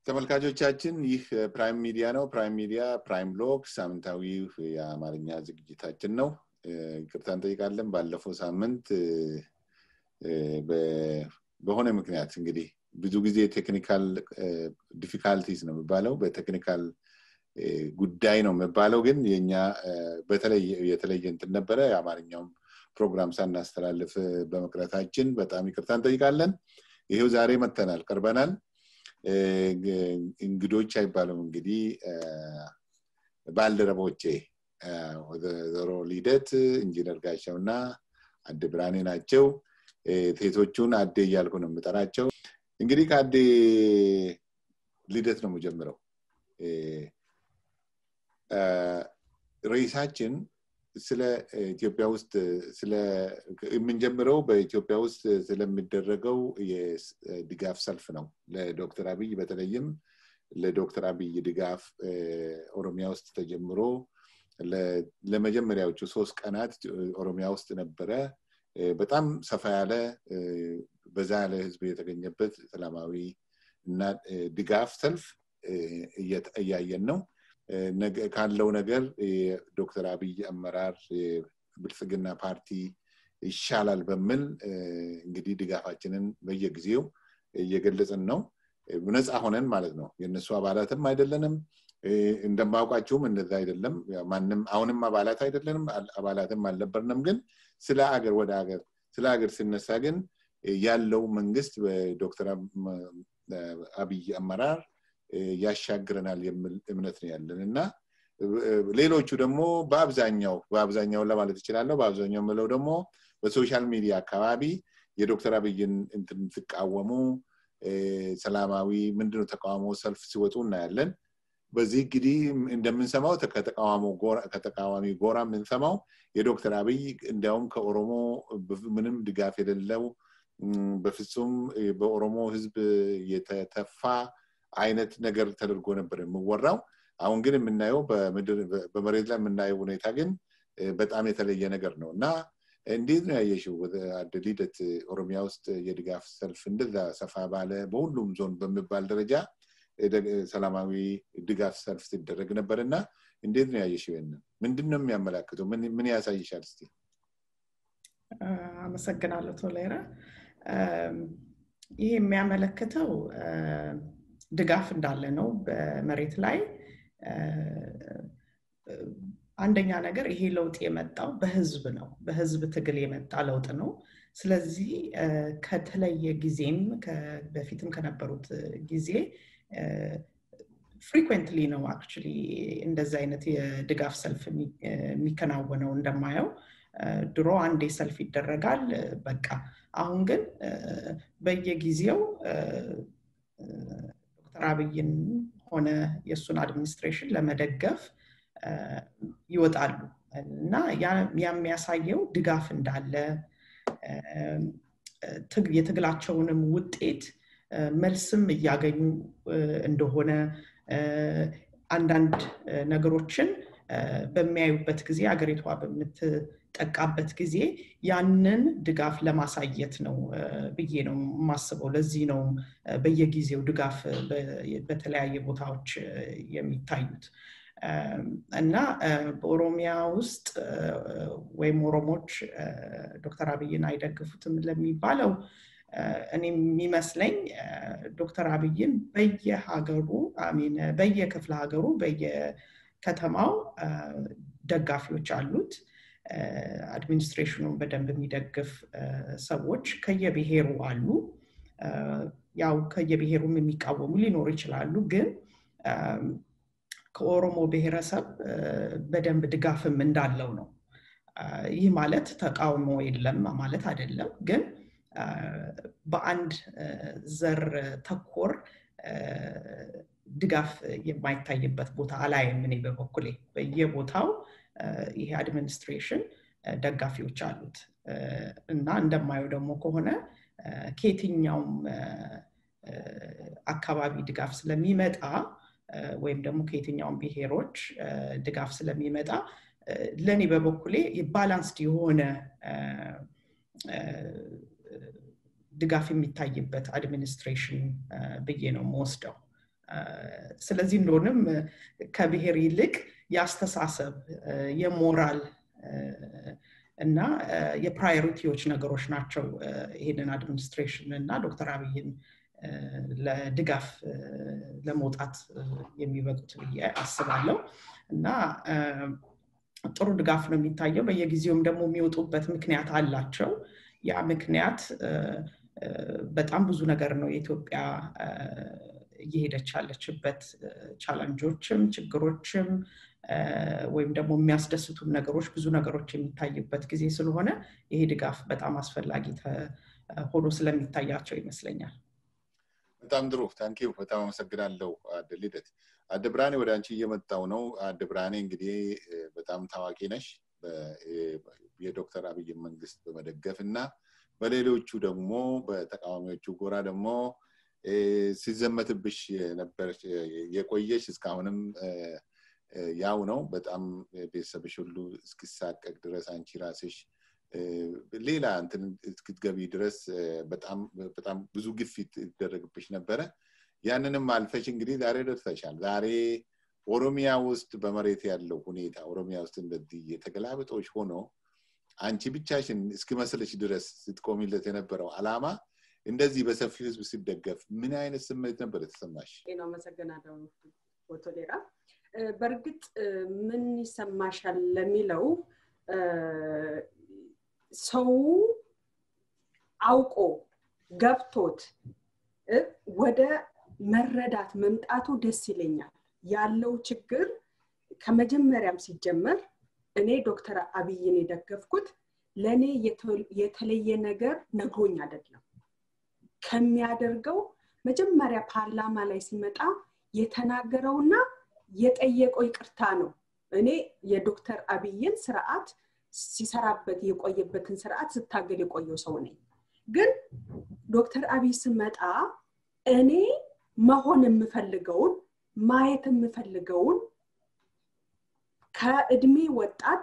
ተመልካቾቻችን ይህ ፕራይም ሚዲያ ነው። ፕራይም ሚዲያ ፕራይም ሎክ ሳምንታዊ የአማርኛ ዝግጅታችን ነው። ይቅርታ እንጠይቃለን። ባለፈው ሳምንት በሆነ ምክንያት እንግዲህ ብዙ ጊዜ ቴክኒካል ዲፊካልቲስ ነው የሚባለው በቴክኒካል ጉዳይ ነው የሚባለው ግን የኛ የተለየ እንትን ነበረ የአማርኛውም ፕሮግራም ሳናስተላልፍ በመቅረታችን በጣም ይቅርታ እንጠይቃለን ይሄው ዛሬ መተናል ቀርበናል እንግዶች አይባሉም እንግዲህ ባልደረቦቼ ወይዘሮ ሊደት ኢንጂነር ጋሻው እና አዴ ብርሃኔ ናቸው ሴቶቹን አዴ እያልኩ ነው የምጠራቸው እንግዲህ ከአዴ ሊደት ነው የምጀምረው ርዕሳችን ስለ ኢትዮጵያ ውስጥ የምንጀምረው በኢትዮጵያ ውስጥ ስለሚደረገው የድጋፍ ሰልፍ ነው ለዶክተር አብይ በተለይም ለዶክተር አብይ ድጋፍ ኦሮሚያ ውስጥ ተጀምሮ ለመጀመሪያዎቹ ሶስት ቀናት ኦሮሚያ ውስጥ ነበረ በጣም ሰፋ ያለ በዛ ያለ ህዝብ የተገኘበት ሰላማዊ እና ድጋፍ ሰልፍ እያየን ነው ካለው ነገር የዶክተር አብይ አመራር የብልጽግና ፓርቲ ይሻላል በሚል እንግዲህ ድጋፋችንን በየጊዜው እየገለጽን ነው ነፃ ሆነን ማለት ነው የእነሱ አባላትም አይደለንም እንደማውቃችሁም እንደዛ አይደለም ማንም አሁንም አባላት አይደለንም አባላትም አልነበርንም ግን ስለ አገር ወደ አገር ስለ አገር ሲነሳ ግን ያለው መንግስት በዶክተር አብይ አመራር ያሻግረናል የሚል እምነት ነው ያለን እና ሌሎቹ ደግሞ በአብዛኛው በአብዛኛው ለማለት ይችላለሁ በአብዛኛው ምለው ደግሞ በሶሻል ሚዲያ አካባቢ የዶክተር አብይን እንትን ሲቃወሙ ሰላማዊ ምንድነው ተቃውሞ ሰልፍ ሲወጡ እናያለን በዚህ እንግዲህ እንደምንሰማው ከተቃዋሚ ጎራ የምንሰማው የዶክተር አብይ እንዲያውም ከኦሮሞ ምንም ድጋፍ የሌለው በፍጹም በኦሮሞ ህዝብ የተተፋ አይነት ነገር ተደርጎ ነበር የምወራው አሁን ግን የምናየው በመሬት ላይ የምናየው ሁኔታ ግን በጣም የተለየ ነገር ነው እና እንዴት ነው ያየሽው ሊደት ኦሮሚያ ውስጥ የድጋፍ ሰልፍ እንደዛ ሰፋ ባለ በሁሉም ዞን በሚባል ደረጃ ሰላማዊ ድጋፍ ሰልፍ ሲደረግ ነበር እና እንዴት ነው ያየሽው ይንን ምንድን ነው የሚያመላክተው ምን ያሳይሻል እስቲ አመሰግናለሁ ቶሌራ ይህ የሚያመለክተው ድጋፍ እንዳለ ነው በመሬት ላይ አንደኛ ነገር ይሄ ለውጥ የመጣው በህዝብ ነው በህዝብ ትግል የመጣ ለውጥ ነው ስለዚህ ከተለየ ጊዜም በፊትም ከነበሩት ጊዜ ፍሪኩንትሊ ነው አክቹሊ እንደዚ አይነት የድጋፍ ሰልፍ የሚከናወነው እንደማየው ድሮ አንዴ ሰልፍ ይደረጋል በቃ አሁን ግን በየጊዜው ዶክተር አብይን ሆነ የእሱን አድሚኒስትሬሽን ለመደገፍ ይወጣሉ እና የሚያሳየው ድጋፍ እንዳለ የትግላቸውንም ውጤት መልስም እያገኙ እንደሆነ አንዳንድ ነገሮችን በሚያዩበት ጊዜ አገሪቷ በምትጠቃበት ጊዜ ያንን ድጋፍ ለማሳየት ነው ብዬ ነው የማስበው ለዚህ ነው በየጊዜው ድጋፍ በተለያየ ቦታዎች የሚታዩት እና በኦሮሚያ ውስጥ ወይም ኦሮሞች ዶክተር አብይን አይደግፉትም ለሚባለው እኔ የሚመስለኝ ዶክተር አብይን በየሀገሩ ሚን በየክፍለ ሀገሩ በየከተማው ደጋፊዎች አሉት አድሚኒስትሬሽኑን በደንብ የሚደግፍ ሰዎች ከየብሔሩ አሉ ያው ከየብሔሩም የሚቃወሙ ሊኖሩ ይችላሉ ግን ከኦሮሞ ብሔረሰብ በደንብ ድጋፍም እንዳለው ነው ይህ ማለት ተቃውሞ የለም ማለት አይደለም ግን በአንድ ዘር ተኮር ድጋፍ የማይታይበት ቦታ አላይም እኔ በበኩሌ በየቦታው ይሄ አድሚኒስትሬሽን ደጋፊዎች አሉት እና እንደማየው ደግሞ ከሆነ ከየትኛውም አካባቢ ድጋፍ ስለሚመጣ ወይም ደግሞ ከየትኛውም ብሔሮች ድጋፍ ስለሚመጣ ለእኔ በበኩሌ ባላንስድ የሆነ ድጋፍ የሚታይበት አድሚኒስትሬሽን ብዬ ነው የምወስደው ስለዚህ እንደሆንም ከብሔር ይልቅ የአስተሳሰብ የሞራል እና የፕራዮሪቲዎች ነገሮች ናቸው ይሄንን አድሚኒስትሬሽን እና ዶክተር አብይን ለድጋፍ ለመውጣት የሚበቁት ብዬ አስባለሁ እና ጥሩ ድጋፍ ነው የሚታየው በየጊዜውም ደግሞ የሚወጡበት ምክንያት አላቸው ያ ምክንያት በጣም ብዙ ነገር ነው የኢትዮጵያ እየሄደች ያለችበት ቻለንጆችም ችግሮችም ወይም ደግሞ የሚያስደስቱም ነገሮች ብዙ ነገሮች የሚታይበት ጊዜ ስለሆነ ይሄ ድጋፍ በጣም አስፈላጊ ሆኖ ስለሚታያቸው ይመስለኛል በጣም ጥሩ ታንኪው በጣም አመሰግናለሁ አደ ልደት አደ ብርሃኔ ወደ አንቺ እየመጣው ነው አደ ብርሃኔ እንግዲህ በጣም ታዋቂ ነሽ የዶክተር አብይን መንግስት በመደገፍ እና በሌሎቹ ደግሞ በተቃዋሚዎቹ ጎራ ደግሞ ሲዘመትብሽ ነበር የቆየሽ እስካሁንም ያው ነው በጣም ቤተሰብሽ ሁሉ እስኪሳቀቅ ድረስ አንቺ ራስሽ ሌላ እንትን እስክትገቢ ድረስ በጣም ብዙ ግፊት ይደረግብሽ ነበረ ያንንም አልፈሽ እንግዲህ ዛሬ ደርሰሻል ዛሬ ኦሮሚያ ውስጥ በመሬት ያለው ሁኔታ ኦሮሚያ ውስጥ እንደዚህ የተገላብጦች ሆኖ አንቺ ብቻሽን እስኪመስልሽ ድረስ ስትቆሚለት የነበረው አላማ እንደዚህ በሰፊ ህዝብ ሲደገፍ ምን አይነት ስሜት ነበር የተሰማሽ ነው አመሰግናለሁ ፎቶሌራ በእርግጥ ምን ይሰማሻል ለሚለው ሰው አውቆ ገብቶት ወደ መረዳት መምጣቱ ደስ ይለኛል ያለው ችግር ከመጀመሪያም ሲጀመር እኔ ዶክተር አብይን የደገፍኩት ለእኔ የተለየ ነገር ነግሮኝ አይደለም ከሚያደርገው መጀመሪያ ፓርላማ ላይ ሲመጣ የተናገረውና የጠየቀው ይቅርታ ነው እኔ የዶክተር አብይን ስርዓት ሲሰራበት የቆየበትን ስርዓት ስታገል የቆየው ሰው ነኝ ግን ዶክተር አብይ ስመጣ እኔ መሆን የምፈልገውን ማየት የምፈልገውን ከእድሜ ወጣት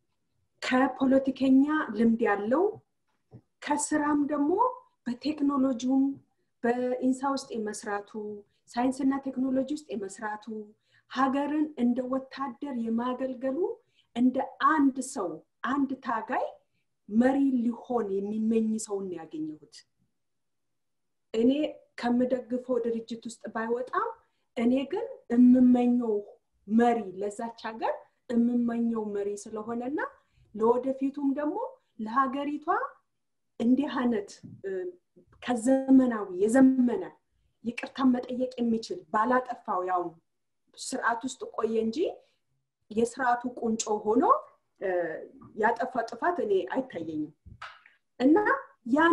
ከፖለቲከኛ ልምድ ያለው ከስራም ደግሞ በቴክኖሎጂውም በኢንሳ ውስጥ የመስራቱ ሳይንስና ቴክኖሎጂ ውስጥ የመስራቱ ሀገርን እንደ ወታደር የማገልገሉ እንደ አንድ ሰው አንድ ታጋይ መሪ ሊሆን የሚመኝ ሰውን ያገኘሁት እኔ ከምደግፈው ድርጅት ውስጥ ባይወጣም እኔ ግን የምመኘው መሪ ለዛች ሀገር የምመኘው መሪ ስለሆነና ለወደፊቱም ደግሞ ለሀገሪቷ እንዲህ አይነት ከዘመናዊ የዘመነ ይቅርታ መጠየቅ የሚችል ባላጠፋው ያው ስርዓት ውስጥ ቆየ እንጂ የስርዓቱ ቁንጮ ሆኖ ያጠፋ ጥፋት እኔ አይታየኝም እና ያን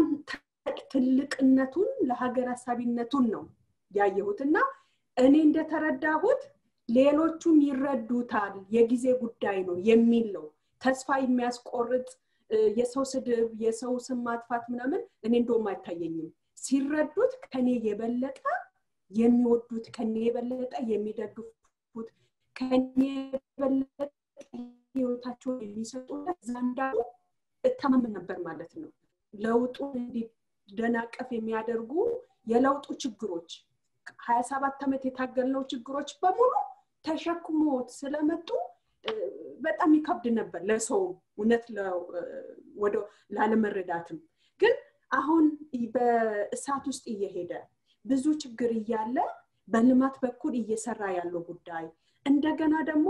ትልቅነቱን ለሀገር ሀሳቢነቱን ነው ያየሁት እና እኔ እንደተረዳሁት ሌሎቹም ይረዱታል የጊዜ ጉዳይ ነው የሚል ነው ተስፋ የሚያስቆርጥ የሰው ስድብ የሰው ስም ማጥፋት ምናምን እኔ እንደውም አይታየኝም ሲረዱት ከኔ የበለጠ የሚወዱት ከኔ የበለጠ የሚደግፉት ከኔ የበለጠ ህይወታቸውን የሚሰጡለት ዘንዳሉ እተማመን ነበር ማለት ነው ለውጡ እንዲደናቀፍ የሚያደርጉ የለውጡ ችግሮች ሀያ ሰባት ዓመት የታገልነው ችግሮች በሙሉ ተሸክሞት ስለመጡ በጣም ይከብድ ነበር ለሰውም እውነት ወደ ላለመረዳትም ግን አሁን በእሳት ውስጥ እየሄደ ብዙ ችግር እያለ በልማት በኩል እየሰራ ያለው ጉዳይ እንደገና ደግሞ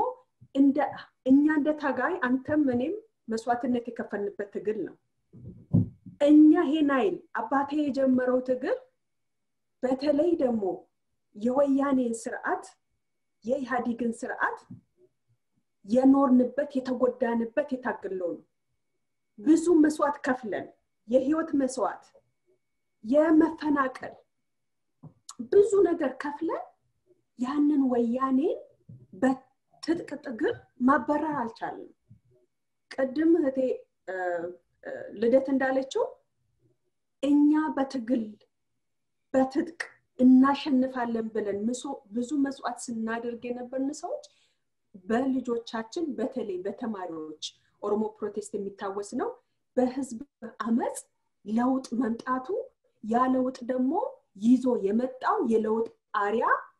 እኛ እንደ ታጋይ አንተም እኔም መስዋዕትነት የከፈልንበት ትግል ነው እኛ ይሄን አይል አባቴ የጀመረው ትግል በተለይ ደግሞ የወያኔን ስርዓት የኢህአዲግን ስርዓት የኖርንበት የተጎዳንበት የታገለው ነው ብዙ መስዋዕት ከፍለን የህይወት መስዋዕት የመፈናቀል ብዙ ነገር ከፍለን ያንን ወያኔን በትጥቅ ትግል ማበረር አልቻለም ቅድም እህቴ ልደት እንዳለችው እኛ በትግል በትጥቅ እናሸንፋለን ብለን ብዙ መስዋዕት ስናደርግ የነበርን ሰዎች በልጆቻችን በተለይ በተማሪዎች ኦሮሞ ፕሮቴስት የሚታወስ ነው በህዝብ አመፅ ለውጥ መምጣቱ ያ ለውጥ ደግሞ ይዞ የመጣው የለውጥ አሪያ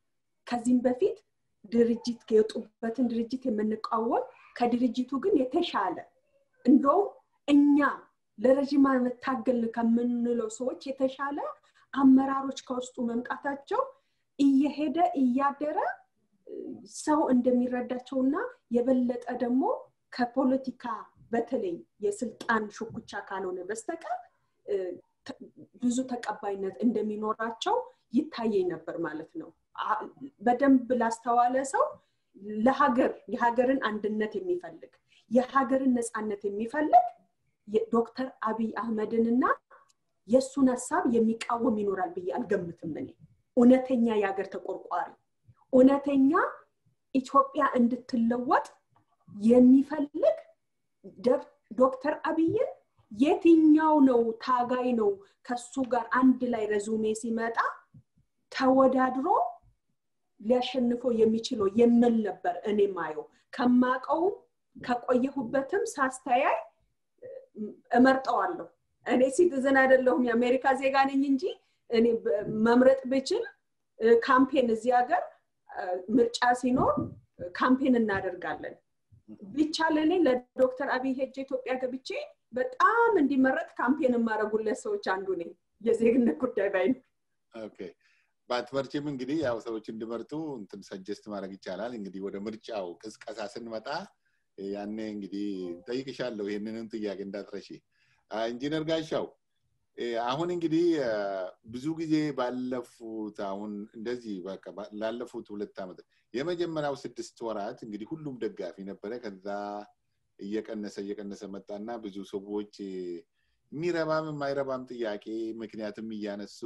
ከዚህም በፊት ድርጅት የወጡበትን ድርጅት የምንቃወም ከድርጅቱ ግን የተሻለ እንደውም እኛ ለረዥም ዓመት ታገል ከምንለው ሰዎች የተሻለ አመራሮች ከውስጡ መምጣታቸው እየሄደ እያደረ ሰው እንደሚረዳቸውና የበለጠ ደግሞ ከፖለቲካ በተለይ የስልጣን ሹኩቻ ካልሆነ በስተቀር ብዙ ተቀባይነት እንደሚኖራቸው ይታየኝ ነበር ማለት ነው በደንብ ላስተዋለ ሰው ለሀገር የሀገርን አንድነት የሚፈልግ የሀገርን ነፃነት የሚፈልግ ዶክተር አብይ አህመድንና የእሱን ሀሳብ የሚቃወም ይኖራል ብዬ አልገምትም እኔ እውነተኛ የሀገር ተቆርቋሪ እውነተኛ ኢትዮጵያ እንድትለወጥ የሚፈልግ ዶክተር አብይን የትኛው ነው ታጋይ ነው ከሱ ጋር አንድ ላይ ረዙሜ ሲመጣ ተወዳድሮ ሊያሸንፈው የሚችለው የምል ነበር እኔ ማየው ከማቀውም ከቆየሁበትም ሳስተያይ እመርጠዋለሁ እኔ ሲቲዝን አይደለሁም የአሜሪካ ዜጋ ነኝ እንጂ እኔ መምረጥ ብችል ካምፔን እዚህ ሀገር ምርጫ ሲኖር ካምፔን እናደርጋለን ቢቻል እኔ ለዶክተር አብይ ሄጅ ኢትዮጵያ ገብቼ በጣም እንዲመረጥ ካምፔን የማደረጉለት ሰዎች አንዱ ነኝ የዜግነት ጉዳይ ባይ በአትመርጭም እንግዲህ ያው ሰዎች እንዲመርጡ እንትን ሰጀስት ማድረግ ይቻላል እንግዲህ ወደ ምርጫው ቅስቀሳ ስንመጣ ያኔ እንግዲህ ጠይቅሻለሁ ይህንንም ጥያቄ እንዳትረሺ ኢንጂነር ጋሻው አሁን እንግዲህ ብዙ ጊዜ ባለፉት አሁን እንደዚህ ላለፉት ሁለት ዓመት የመጀመሪያው ስድስት ወራት እንግዲህ ሁሉም ደጋፊ ነበረ ከዛ እየቀነሰ እየቀነሰ መጣና ብዙ ሰዎች የሚረባም የማይረባም ጥያቄ ምክንያትም እያነሱ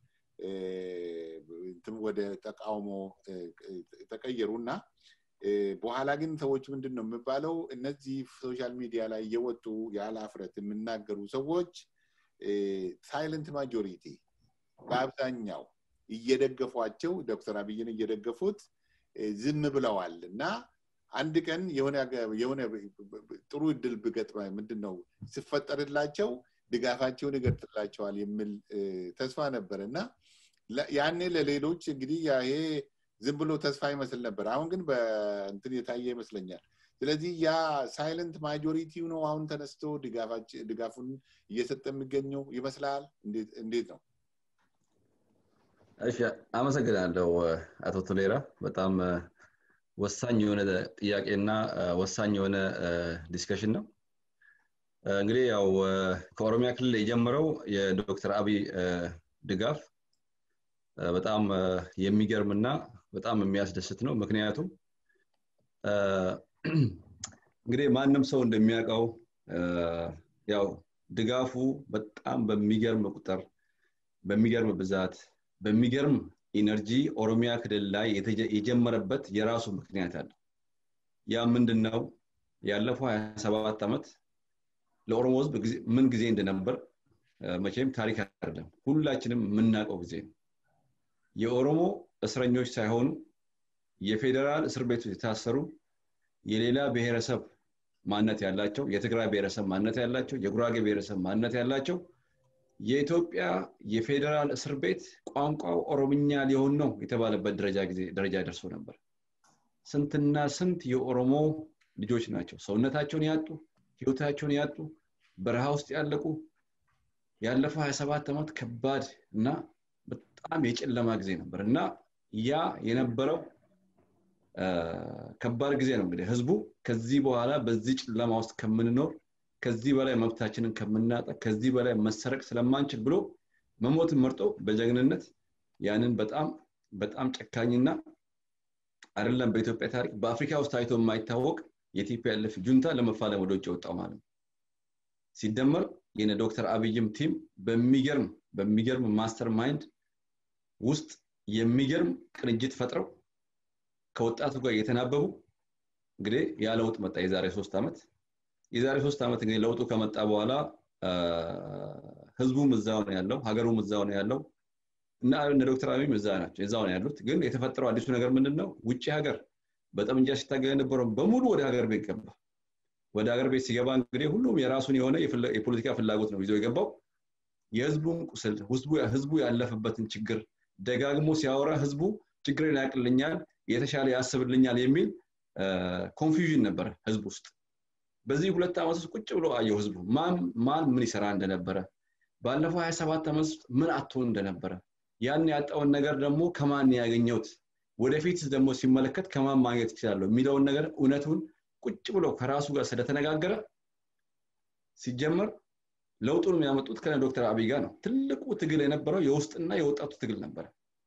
ወደ ተቃውሞ ተቀየሩ እና በኋላ ግን ሰዎች ምንድን ነው የሚባለው እነዚህ ሶሻል ሚዲያ ላይ እየወጡ ያለ አፍረት የሚናገሩ ሰዎች ሳይለንት ማጆሪቲ በአብዛኛው እየደገፏቸው ዶክተር አብይን እየደገፉት ዝም ብለዋል እና አንድ ቀን የሆነ ጥሩ እድል ብገጥመ ምንድን ነው ሲፈጠርላቸው ድጋፋቸውን ይገልጥላቸዋል የሚል ተስፋ ነበር እና ያኔ ለሌሎች እንግዲህ ይሄ ዝም ብሎ ተስፋ ይመስል ነበር አሁን ግን በእንትን የታየ ይመስለኛል ስለዚህ ያ ሳይለንት ማጆሪቲው ነው አሁን ተነስቶ ድጋፉን እየሰጠ የሚገኘው ይመስላል እንዴት ነው እሺ አመሰግናለሁ አቶ ቶሌራ በጣም ወሳኝ የሆነ ጥያቄና ወሳኝ የሆነ ዲስከሽን ነው እንግዲህ ያው ከኦሮሚያ ክልል የጀመረው የዶክተር አብይ ድጋፍ በጣም የሚገርምና በጣም የሚያስደስት ነው ምክንያቱም እንግዲህ ማንም ሰው እንደሚያውቀው ያው ድጋፉ በጣም በሚገርም ቁጥር በሚገርም ብዛት በሚገርም ኢነርጂ ኦሮሚያ ክልል ላይ የጀመረበት የራሱ ምክንያት አለ ያ ምንድን ነው ያለፈው 27 ዓመት ለኦሮሞ ህዝብ ምን ጊዜ እንደነበር መቼም ታሪክ አይደለም ሁላችንም የምናውቀው ጊዜ ነው የኦሮሞ እስረኞች ሳይሆኑ የፌዴራል እስር ቤቶች የታሰሩ የሌላ ብሔረሰብ ማነት ያላቸው የትግራይ ብሔረሰብ ማነት ያላቸው የጉራጌ ብሔረሰብ ማነት ያላቸው የኢትዮጵያ የፌዴራል እስር ቤት ቋንቋው ኦሮምኛ ሊሆን ነው የተባለበት ደረጃ ደርሶ ነበር ስንትና ስንት የኦሮሞ ልጆች ናቸው ሰውነታቸውን ያጡ ህይወታቸውን ያጡ በረሃ ውስጥ ያለቁ ያለፈው 27 ዓመት ከባድ እና በጣም የጨለማ ጊዜ ነበር እና ያ የነበረው ከባድ ጊዜ ነው እንግዲህ ህዝቡ ከዚህ በኋላ በዚህ ጨለማ ውስጥ ከምንኖር ከዚህ በላይ መብታችንን ከምናጣ ከዚህ በላይ መሰረቅ ስለማንችል ብሎ መሞትን መርጦ በጀግንነት ያንን በጣም በጣም ጨካኝና አይደለም በኢትዮጵያ ታሪክ በአፍሪካ ውስጥ ታይቶ የማይታወቅ የቲፒኤልኤፍ ጁንታ ለመፋለም ወደ ውጭ ወጣው ማለት ነው ሲደመር የነ ዶክተር አብይም ቲም በሚገርም በሚገርም ማስተር ማይንድ ውስጥ የሚገርም ቅንጅት ፈጥረው ከወጣቱ ጋር እየተናበቡ እንግዲህ ያ ለውጥ መጣ የዛሬ ሶስት ዓመት የዛሬ ሶስት ዓመት እንግዲህ ለውጡ ከመጣ በኋላ ህዝቡም እዛው ነው ያለው ሀገሩም እዛው ነው ያለው እና እነ ዶክተር አብይም እዛ ናቸው እዛው ነው ያሉት ግን የተፈጠረው አዲሱ ነገር ምንድን ነው ውጭ ሀገር በጠመንጃ ሲታገል የነበረው በሙሉ ወደ ሀገር ቤት ገባ ወደ ሀገር ቤት ሲገባ እንግዲህ ሁሉም የራሱን የሆነ የፖለቲካ ፍላጎት ነው ይዞ የገባው የህዝቡን ቁስል ህዝቡ ያለፈበትን ችግር ደጋግሞ ሲያወራ ህዝቡ ችግሬን ያቅልኛል የተሻለ ያስብልኛል የሚል ኮንፊውዥን ነበረ ህዝብ ውስጥ በዚህ ሁለት ዓመት ውስጥ ቁጭ ብሎ አየው ህዝቡ ማን ማን ምን ይሰራ እንደነበረ ባለፈው 27 ዓመት ውስጥ ምን አትሆን እንደነበረ ያን ያጣውን ነገር ደግሞ ከማን ያገኘውት ወደፊት ደግሞ ሲመለከት ከማን ማግኘት ይችላለሁ የሚለውን ነገር እውነቱን ቁጭ ብሎ ከራሱ ጋር ስለተነጋገረ ሲጀመር ለውጡን የሚያመጡት ከነ ዶክተር አብይ ጋር ነው ትልቁ ትግል የነበረው የውስጥና የወጣቱ ትግል ነበረ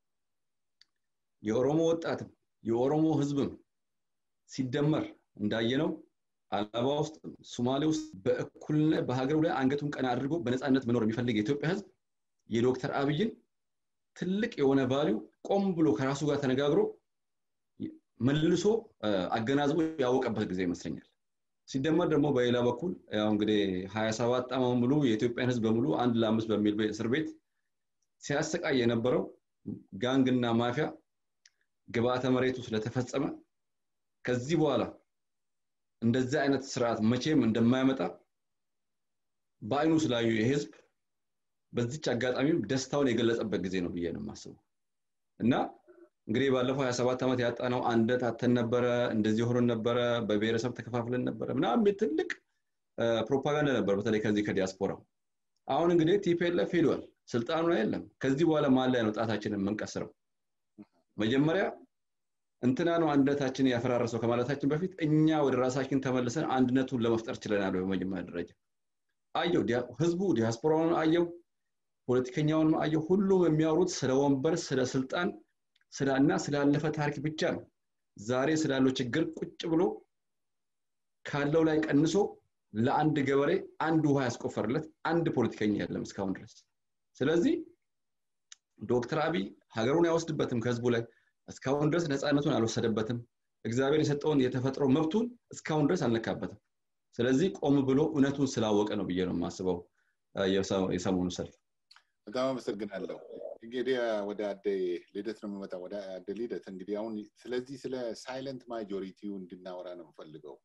የኦሮሞ ወጣትም የኦሮሞ ህዝብም ሲደመር እንዳየነው አላባ ውስጥ ሶማሌ ውስጥ በእኩልነት በሀገሩ ላይ አንገቱን ቀና አድርጎ በነፃነት መኖር የሚፈልግ የኢትዮጵያ ህዝብ የዶክተር አብይን ትልቅ የሆነ ቫሊው ቆም ብሎ ከራሱ ጋር ተነጋግሮ መልሶ አገናዝቦ ያወቀበት ጊዜ ይመስለኛል ሲደመር ደግሞ በሌላ በኩል ያው እንግዲህ ሀያ ሰባት ዓመት ሙሉ የኢትዮጵያን ህዝብ በሙሉ አንድ ለአምስት በሚል እስር ቤት ሲያሰቃይ የነበረው ጋንግና ማፊያ ግብአተ መሬቱ ስለተፈጸመ ከዚህ በኋላ እንደዚህ አይነት ስርዓት መቼም እንደማያመጣ በአይኑ ስላዩ የህዝብ በዚች አጋጣሚም ደስታውን የገለጸበት ጊዜ ነው ብዬ ነው የማስበው እና እንግዲህ ባለፈው 27 ዓመት ያጣነው አንደት አተን ነበረ እንደዚህ ሆኖን ነበረ በብሔረሰብ ተከፋፍለን ነበረ ምናምን ትልቅ ፕሮፓጋንዳ ነበር በተለይ ከዚህ ከዲያስፖራው አሁን እንግዲህ ቲፒኤልኤፍ ሄዷል ስልጣኑ የለም ከዚህ በኋላ ማን ላይ ነው ጣታችንን የምንቀስረው መጀመሪያ እንትና ነው አንድነታችንን ያፈራረሰው ከማለታችን በፊት እኛ ወደ ራሳችን ተመልሰን አንድነቱን ለመፍጠር ችለናል በመጀመሪያ ደረጃ አየው ህዝቡ ዲያስፖራውን አየው ፖለቲከኛውን አየው ሁሉም የሚያወሩት ስለ ወንበር ስለ ስልጣን እና ስላለፈ ታሪክ ብቻ ነው ዛሬ ስላለው ችግር ቁጭ ብሎ ካለው ላይ ቀንሶ ለአንድ ገበሬ አንድ ውሃ ያስቆፈርለት አንድ ፖለቲከኛ የለም እስካሁን ድረስ ስለዚህ ዶክተር አብይ ሀገሩን አይወስድበትም ከህዝቡ ላይ እስካሁን ድረስ ነፃነቱን አልወሰደበትም እግዚአብሔር የሰጠውን የተፈጥሮ መብቱን እስካሁን ድረስ አልነካበትም ስለዚህ ቆም ብሎ እውነቱን ስላወቀ ነው ብዬ ነው የማስበው የሰሞኑ ሰልፍ በጣም አመሰግናለሁ እንግዲህ ወደ አደ ልደት ነው የምመጣ ወደ አደ ልደት እንግዲህ አሁን ስለዚህ ስለ ሳይለንት ማጆሪቲው እንድናወራ ነው የምፈልገው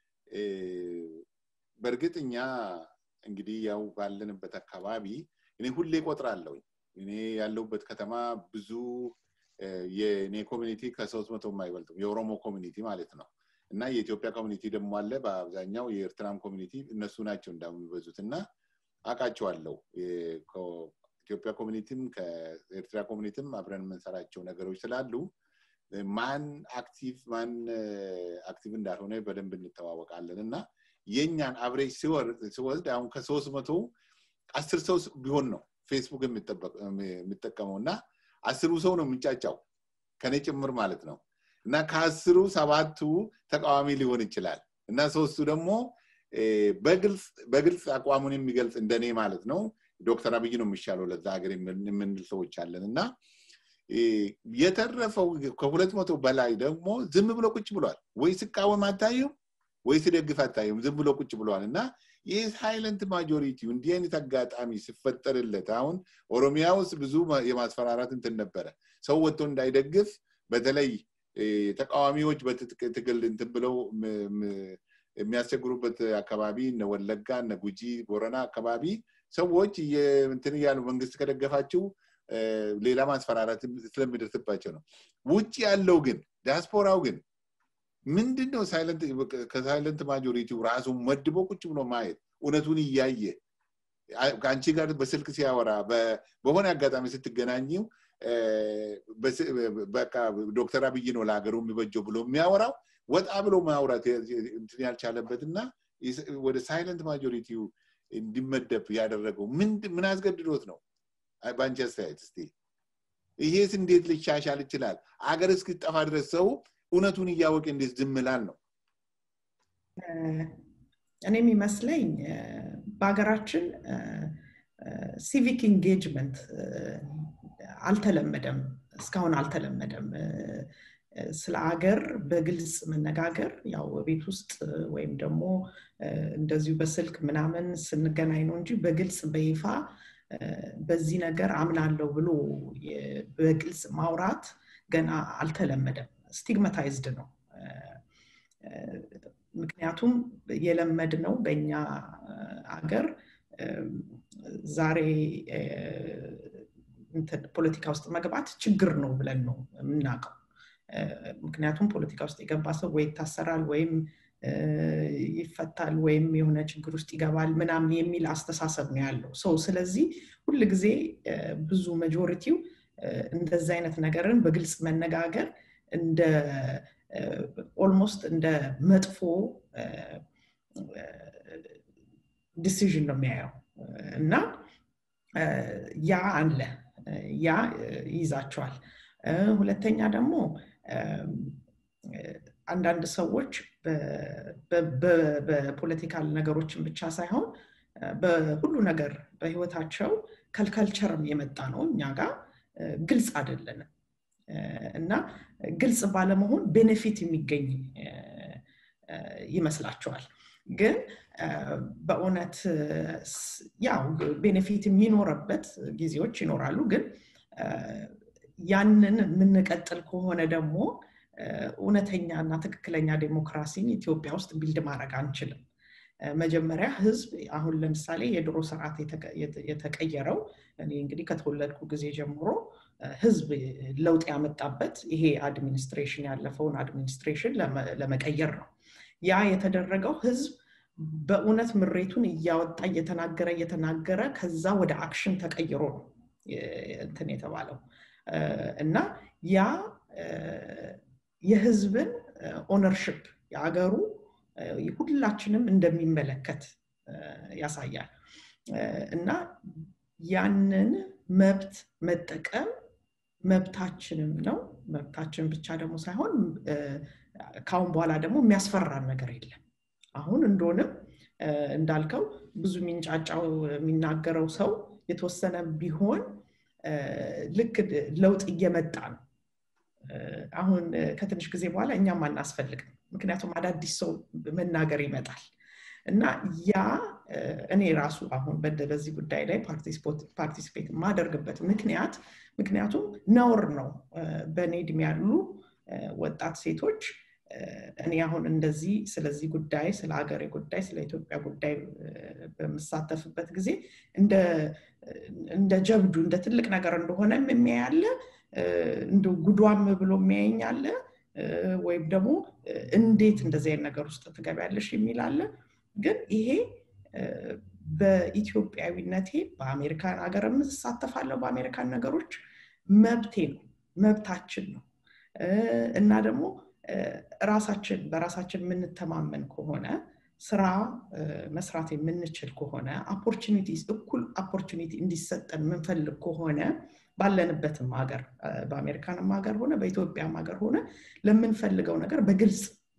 በእርግጥ እኛ እንግዲህ ያው ባለንበት አካባቢ እኔ ሁሌ ቆጥራለሁ እኔ ያለሁበት ከተማ ብዙ የእኔ ኮሚኒቲ ከሶስት መቶ የማይበልጥም የኦሮሞ ኮሚኒቲ ማለት ነው እና የኢትዮጵያ ኮሚኒቲ ደግሞ አለ በአብዛኛው የኤርትራም ኮሚኒቲ እነሱ ናቸው እንዳሁን የሚበዙት እና አውቃቸዋለሁ ኢትዮጵያ ኮሚኒቲም ከኤርትራ ኮሚኒቲም አብረን የምንሰራቸው ነገሮች ስላሉ ማን አክቲቭ ማን አክቲቭ እንዳልሆነ በደንብ እንተዋወቃለን እና የእኛን አብሬጅ ሲወስድ አሁን ከሶስት መቶ አስር ሰው ቢሆን ነው ፌስቡክ የሚጠቀመው እና አስሩ ሰው ነው የሚጫጫው ከኔ ጭምር ማለት ነው እና ከአስሩ ሰባቱ ተቃዋሚ ሊሆን ይችላል እና ሶስቱ ደግሞ በግልጽ አቋሙን የሚገልጽ እንደኔ ማለት ነው ዶክተር አብይ ነው የሚሻለው ለዛ ሀገር የምንል ሰዎች አለን እና የተረፈው ከሁለት መቶ በላይ ደግሞ ዝም ብሎ ቁጭ ብሏል ወይ ስቃወም አታዩም ወይ ስደግፍ አታዩም ዝም ብሎ ቁጭ ብለዋል እና ይህ ሳይለንት ማጆሪቲው እንዲህ አይነት አጋጣሚ ሲፈጠርለት አሁን ኦሮሚያ ውስጥ ብዙ የማስፈራራት እንትን ነበረ ሰው ወጥቶ እንዳይደግፍ በተለይ ተቃዋሚዎች በትጥቅ ትግል እንትን ብለው የሚያስቸግሩበት አካባቢ እነ ወለጋ እነ ጉጂ ቦረና አካባቢ ሰዎች እንትን እያሉ መንግስት ከደገፋቸው ሌላ ማስፈራራት ስለሚደርስባቸው ነው ውጭ ያለው ግን ዲያስፖራው ግን ምንድን ነው ከሳይለንት ማጆሪቲው ራሱ መድቦ ቁጭ ብሎ ማየት እውነቱን እያየ ከአንቺ ጋር በስልክ ሲያወራ በሆነ አጋጣሚ ስትገናኘው በቃ ዶክተር አብይ ነው ለሀገሩ የሚበጀው ብሎ የሚያወራው ወጣ ብሎ ማውራት እንትን ያልቻለበት እና ወደ ሳይለንት ማጆሪቲው እንዲመደብ ያደረገው ምን አስገድዶት ነው በአንቺ አስተያየት እስቲ ይሄስ እንዴት ሊሻሻል ይችላል አገር እስክጠፋ ድረስ ሰው እውነቱን እያወቀ እንዴት ዝምላል ነው እኔ የሚመስለኝ በሀገራችን ሲቪክ ኢንጌጅመንት አልተለመደም እስካሁን አልተለመደም ስለ አገር በግልጽ መነጋገር ያው ቤት ውስጥ ወይም ደግሞ እንደዚሁ በስልክ ምናምን ስንገናኝ ነው እንጂ በግልጽ በይፋ በዚህ ነገር አምናለሁ ብሎ በግልጽ ማውራት ገና አልተለመደም ስቲግማታይዝድ ነው ምክንያቱም የለመድ ነው በእኛ አገር ዛሬ ፖለቲካ ውስጥ መግባት ችግር ነው ብለን ነው የምናውቀው ምክንያቱም ፖለቲካ ውስጥ የገባ ሰው ወይ ይታሰራል ወይም ይፈታል ወይም የሆነ ችግር ውስጥ ይገባል ምናምን የሚል አስተሳሰብ ነው ያለው ሰው ስለዚህ ሁል ጊዜ ብዙ መጆሪቲው እንደዚ አይነት ነገርን በግልጽ መነጋገር እንደ ኦልሞስት እንደ መጥፎ ዲሲዥን ነው የሚያየው እና ያ አለ ያ ይይዛቸዋል ሁለተኛ ደግሞ አንዳንድ ሰዎች በፖለቲካል ነገሮችን ብቻ ሳይሆን በሁሉ ነገር በህይወታቸው ከልከልቸርም የመጣ ነው እኛ ጋር ግልጽ አይደለንም እና ግልጽ ባለመሆን ቤኔፊት የሚገኝ ይመስላቸዋል ግን በእውነት ያው ቤኔፊት የሚኖረበት ጊዜዎች ይኖራሉ ግን ያንን የምንቀጥል ከሆነ ደግሞ እውነተኛ እና ትክክለኛ ዴሞክራሲን ኢትዮጵያ ውስጥ ቢልድ ማድረግ አንችልም መጀመሪያ ህዝብ አሁን ለምሳሌ የድሮ ስርዓት የተቀየረው እኔ እንግዲህ ከተወለድኩ ጊዜ ጀምሮ ህዝብ ለውጥ ያመጣበት ይሄ አድሚኒስትሬሽን ያለፈውን አድሚኒስትሬሽን ለመቀየር ነው ያ የተደረገው ህዝብ በእውነት ምሬቱን እያወጣ እየተናገረ እየተናገረ ከዛ ወደ አክሽን ተቀይሮ ነው እንትን የተባለው እና ያ የህዝብን ኦነርሽፕ የአገሩ ሁላችንም እንደሚመለከት ያሳያል እና ያንን መብት መጠቀም መብታችንም ነው መብታችን ብቻ ደግሞ ሳይሆን ካሁን በኋላ ደግሞ የሚያስፈራን ነገር የለም አሁን እንደሆንም እንዳልከው ብዙ የሚንጫጫው የሚናገረው ሰው የተወሰነ ቢሆን ልክ ለውጥ እየመጣ ነው አሁን ከትንሽ ጊዜ በኋላ እኛም አናስፈልግም ምክንያቱም አዳዲስ ሰው መናገር ይመጣል እና ያ እኔ ራሱ አሁን በዚህ ጉዳይ ላይ ፓርቲሲፔት የማደርግበት ምክንያት ምክንያቱም ነውር ነው በእኔ እድሜ ያሉ ወጣት ሴቶች እኔ አሁን እንደዚህ ስለዚህ ጉዳይ ስለ ሀገሬ ጉዳይ ስለ ኢትዮጵያ ጉዳይ በምሳተፍበት ጊዜ እንደ ጀብዱ እንደ ትልቅ ነገር እንደሆነም የሚያያለ እንደ ጉዷም ብሎ የሚያየኛለ ወይም ደግሞ እንዴት እንደዚህ አይነት ነገር ውስጥ ትገቢያለሽ የሚል አለ ግን ይሄ በኢትዮጵያዊነቴ በአሜሪካን ሀገር እሳተፋለሁ በአሜሪካን ነገሮች መብቴ ነው መብታችን ነው እና ደግሞ ራሳችን በራሳችን የምንተማመን ከሆነ ስራ መስራት የምንችል ከሆነ ኦፖርቹኒቲ እኩል ኦፖርቹኒቲ እንዲሰጠን የምንፈልግ ከሆነ ባለንበትም ሀገር በአሜሪካንም ሀገር ሆነ በኢትዮጵያም ሀገር ሆነ ለምንፈልገው ነገር በግልጽ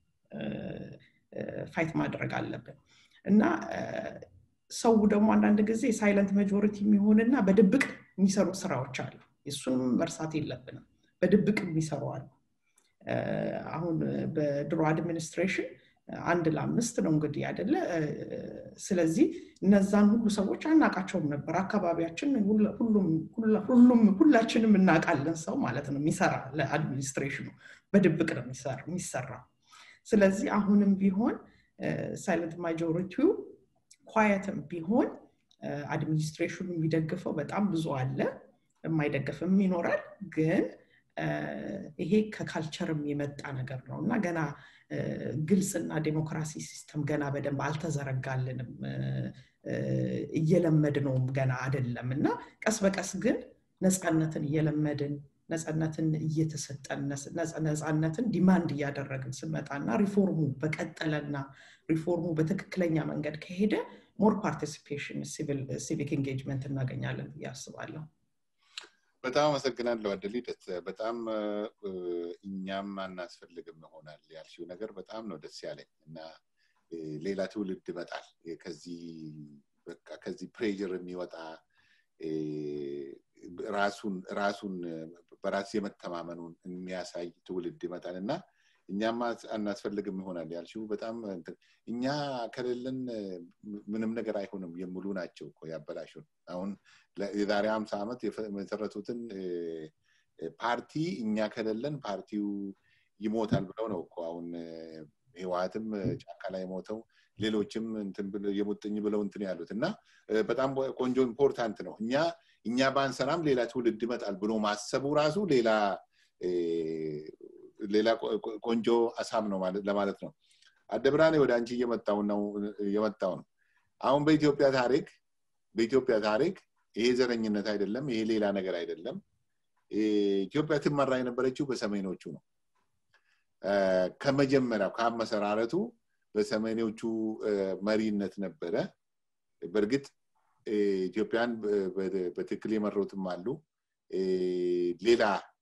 ፋይት ማድረግ አለብን እና ሰው ደግሞ አንዳንድ ጊዜ ሳይለንት መጆሪቲ የሚሆንና በድብቅ የሚሰሩ ስራዎች አሉ እሱንም መርሳት የለብንም በድብቅ የሚሰሩ አሉ አሁን በድሮ አድሚኒስትሬሽን አንድ ለአምስት ነው እንግዲህ አይደለ ስለዚህ እነዛን ሁሉ ሰዎች አናቃቸውም ነበር አካባቢያችን ሁሉም ሁላችንም እናውቃለን ሰው ማለት ነው የሚሰራ ለአድሚኒስትሬሽኑ በድብቅ ነው የሚሰራ ስለዚህ አሁንም ቢሆን ሳይለንት ማጆሪቲው ኳየትም ቢሆን አድሚኒስትሬሽኑ የሚደግፈው በጣም ብዙ አለ የማይደግፍም ይኖራል ግን ይሄ ከካልቸርም የመጣ ነገር ነው እና ገና ግልጽና ዴሞክራሲ ሲስተም ገና በደንብ አልተዘረጋልንም እየለመድ ነውም ገና አይደለም እና ቀስ በቀስ ግን ነፃነትን እየለመድን ነፃነትን እየተሰጠን ነፃነትን ዲማንድ እያደረግን ስንመጣና ሪፎርሙ በቀጠለና ሪፎርሙ በትክክለኛ መንገድ ከሄደ ሞር ፓርቲሲፔሽን ሲቪክ ኤንጌጅመንት እናገኛለን ብዬ አስባለሁ በጣም አመሰግናለሁ አደሊደት በጣም እኛም አናስፈልግም ይሆናል ያልሽው ነገር በጣም ነው ደስ ያለኝ እና ሌላ ትውልድ ይመጣል ከዚህ በቃ ከዚህ ፕሬር የሚወጣ ራሱን ራሱን በራስ የመተማመኑን የሚያሳይ ትውልድ ይመጣል እና እኛም አናስፈልግም ይሆናል ያልሽው በጣም እኛ ከሌለን ምንም ነገር አይሆንም የሚሉ ናቸው እኮ ያበላሹን አሁን የዛሬ ሀምሳ ዓመት የመሰረቱትን ፓርቲ እኛ ከሌለን ፓርቲው ይሞታል ብለው ነው እኮ አሁን ህወሀትም ጫካ ላይ ሞተው ሌሎችም የሙጥኝ ብለው እንትን ያሉት እና በጣም ቆንጆ ኢምፖርታንት ነው እኛ እኛ ባንሰራም ሌላ ትውልድ ይመጣል ብሎ ማሰቡ ራሱ ሌላ ሌላ ቆንጆ አሳብ ነው ለማለት ነው አደብራኔ ወደ አንቺ እየመጣው ነው እየመጣው ነው አሁን በኢትዮጵያ ታሪክ በኢትዮጵያ ታሪክ ይሄ ዘረኝነት አይደለም ይሄ ሌላ ነገር አይደለም ኢትዮጵያ ትመራ የነበረችው በሰሜኖቹ ነው ከመጀመሪያው ከአመሰራረቱ በሰሜኖቹ መሪነት ነበረ በእርግጥ ኢትዮጵያን በትክክል የመሩትም አሉ ሌላ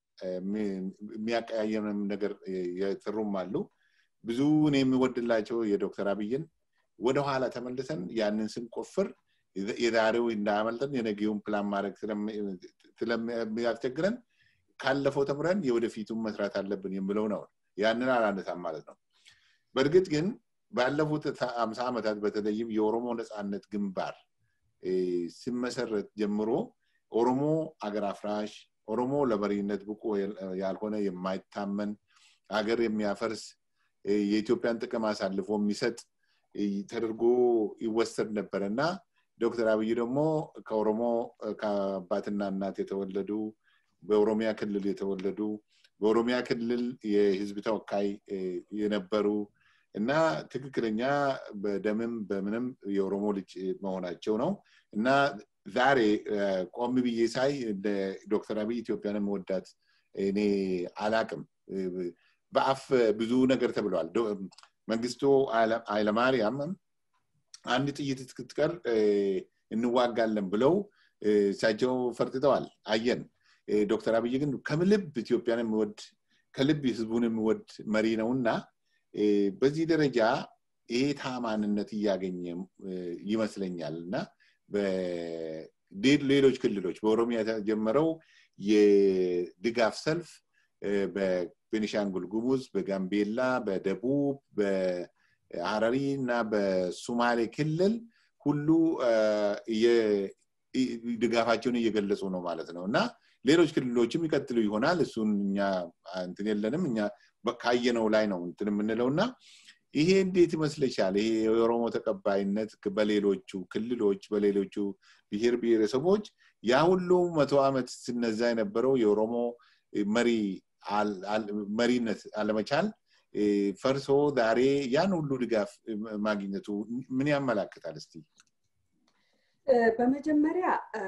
የሚያቀያየም ነገር የሰሩም አሉ ብዙ እኔ የሚወድላቸው የዶክተር አብይን ወደኋላ ተመልሰን ያንን ስንቆፍር የዛሬው እንዳያመልጠን የነገውን ፕላን ማድረግ ስለሚያስቸግረን ካለፈው ተምረን የወደፊቱን መስራት አለብን የምለው ነው ያንን አላነሳም ማለት ነው በእርግጥ ግን ባለፉት አምሳ ዓመታት በተለይም የኦሮሞ ነፃነት ግንባር ሲመሰረት ጀምሮ ኦሮሞ አገር አፍራሽ ኦሮሞ ለመሪነት ብቁ ያልሆነ የማይታመን ሀገር የሚያፈርስ የኢትዮጵያን ጥቅም አሳልፎ የሚሰጥ ተደርጎ ይወሰድ ነበረ እና ዶክተር አብይ ደግሞ ከኦሮሞ ከአባትና እናት የተወለዱ በኦሮሚያ ክልል የተወለዱ በኦሮሚያ ክልል የህዝብ ተወካይ የነበሩ እና ትክክለኛ በደምም በምንም የኦሮሞ ልጅ መሆናቸው ነው እና ዛሬ ቆም ብዬ ሳይ ዶክተር አብይ ኢትዮጵያን መወዳት እኔ አላቅም በአፍ ብዙ ነገር ተብለዋል መንግስቱ ኃይለማርያም አንድ ጥይት እስክትቀር እንዋጋለን ብለው እሳቸው ፈርጥተዋል አየን ዶክተር አብይ ግን ከምልብ ኢትዮጵያን የሚወድ ከልብ ህዝቡን የሚወድ መሪ ነው እና በዚህ ደረጃ ይሄ ታማንነት እያገኘ ይመስለኛል እና ሌሎች ክልሎች በኦሮሚያ የተጀመረው የድጋፍ ሰልፍ በቤኒሻንጉል ጉሙዝ በጋምቤላ በደቡብ በሀረሪ እና በሱማሌ ክልል ሁሉ ድጋፋቸውን እየገለጹ ነው ማለት ነው እና ሌሎች ክልሎችም ይቀጥሉ ይሆናል እሱን እኛ እንትን የለንም እኛ ካየነው ላይ ነው እንትን የምንለው እና ይሄ እንዴት ይመስለሻል ይሄ የኦሮሞ ተቀባይነት በሌሎቹ ክልሎች በሌሎቹ ብሔር ብሔረሰቦች ያ ሁሉ መቶ ዓመት ስነዛ የነበረው የኦሮሞ መሪ መሪነት አለመቻል ፈርሶ ዛሬ ያን ሁሉ ድጋፍ ማግኘቱ ምን ያመላክታል እስቲ በመጀመሪያ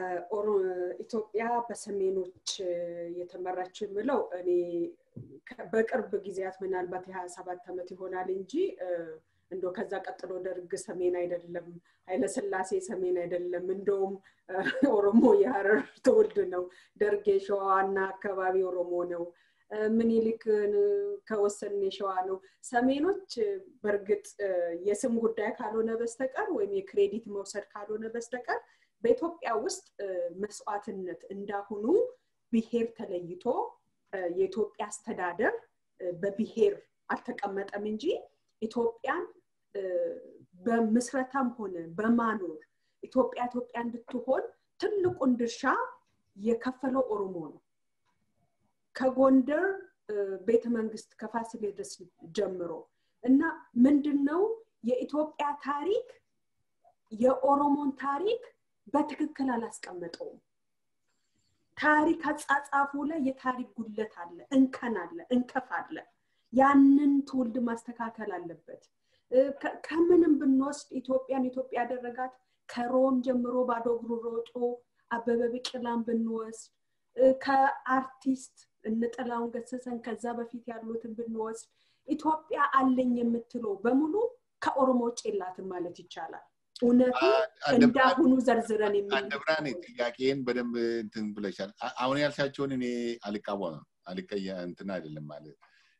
ኢትዮጵያ በሰሜኖች የተመራችው የምለው እኔ በቅርብ ጊዜያት ምናልባት የሀያ ሰባት ዓመት ይሆናል እንጂ እንደ ከዛ ቀጥሎ ደርግ ሰሜን አይደለም ኃይለስላሴ ሰሜን አይደለም እንደውም ኦሮሞ የሀረር ትውልድ ነው ደርግ የሸዋና አካባቢ ኦሮሞ ነው ምኒልክ ከወሰን የሸዋ ነው ሰሜኖች በእርግጥ የስም ጉዳይ ካልሆነ በስተቀር ወይም የክሬዲት መውሰድ ካልሆነ በስተቀር በኢትዮጵያ ውስጥ መስዋዕትነት እንዳሁኑ ብሄር ተለይቶ የኢትዮጵያ አስተዳደር በብሄር አልተቀመጠም እንጂ ኢትዮጵያን በምስረታም ሆነ በማኖር ኢትዮጵያ ኢትዮጵያ እንድትሆን ትልቁን ድርሻ የከፈለው ኦሮሞ ነው ከጎንደር ቤተ መንግስት ከፋሲሌደስ ጀምሮ እና ምንድን ነው የኢትዮጵያ ታሪክ የኦሮሞን ታሪክ በትክክል አላስቀመጠውም ታሪክ አጻጻፉ ላይ የታሪክ ጉለት አለ እንከን አለ እንከፍ አለ ያንን ትውልድ ማስተካከል አለበት ከምንም ብንወስድ ኢትዮጵያን ኢትዮጵያ ያደረጋት ከሮም ጀምሮ ባዶ እግሩ ሮጦ አበበ ቢቂላን ብንወስድ ከአርቲስት እንጥላውን ገሰሰን ከዛ በፊት ያሉትን ብንወስድ ኢትዮጵያ አለኝ የምትለው በሙሉ ከኦሮሞ ውጭ የላትም ማለት ይቻላል እውነቱ እንዳሁኑ ዘርዝረን አንደብራን ጥያቄን በደንብ እንትን ብለሻል አሁን ያልሻቸውን እኔ አልቃወምም አልቀየ እንትን አይደለም ማለት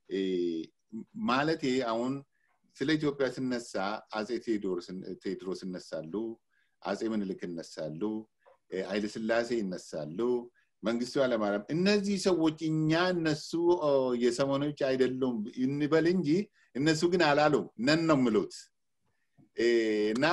ማለት አሁን ስለ ኢትዮጵያ ስነሳ አጼ ቴዎድሮስ ይነሳሉ አጼ ምንልክ ይነሳሉ ኃይለስላሴ ይነሳሉ መንግስቱ ኃይለማርያም እነዚህ ሰዎች እኛ እነሱ የሰሞኖች አይደሉም እንበል እንጂ እነሱ ግን አላሉም ነን ነው ምሉት እና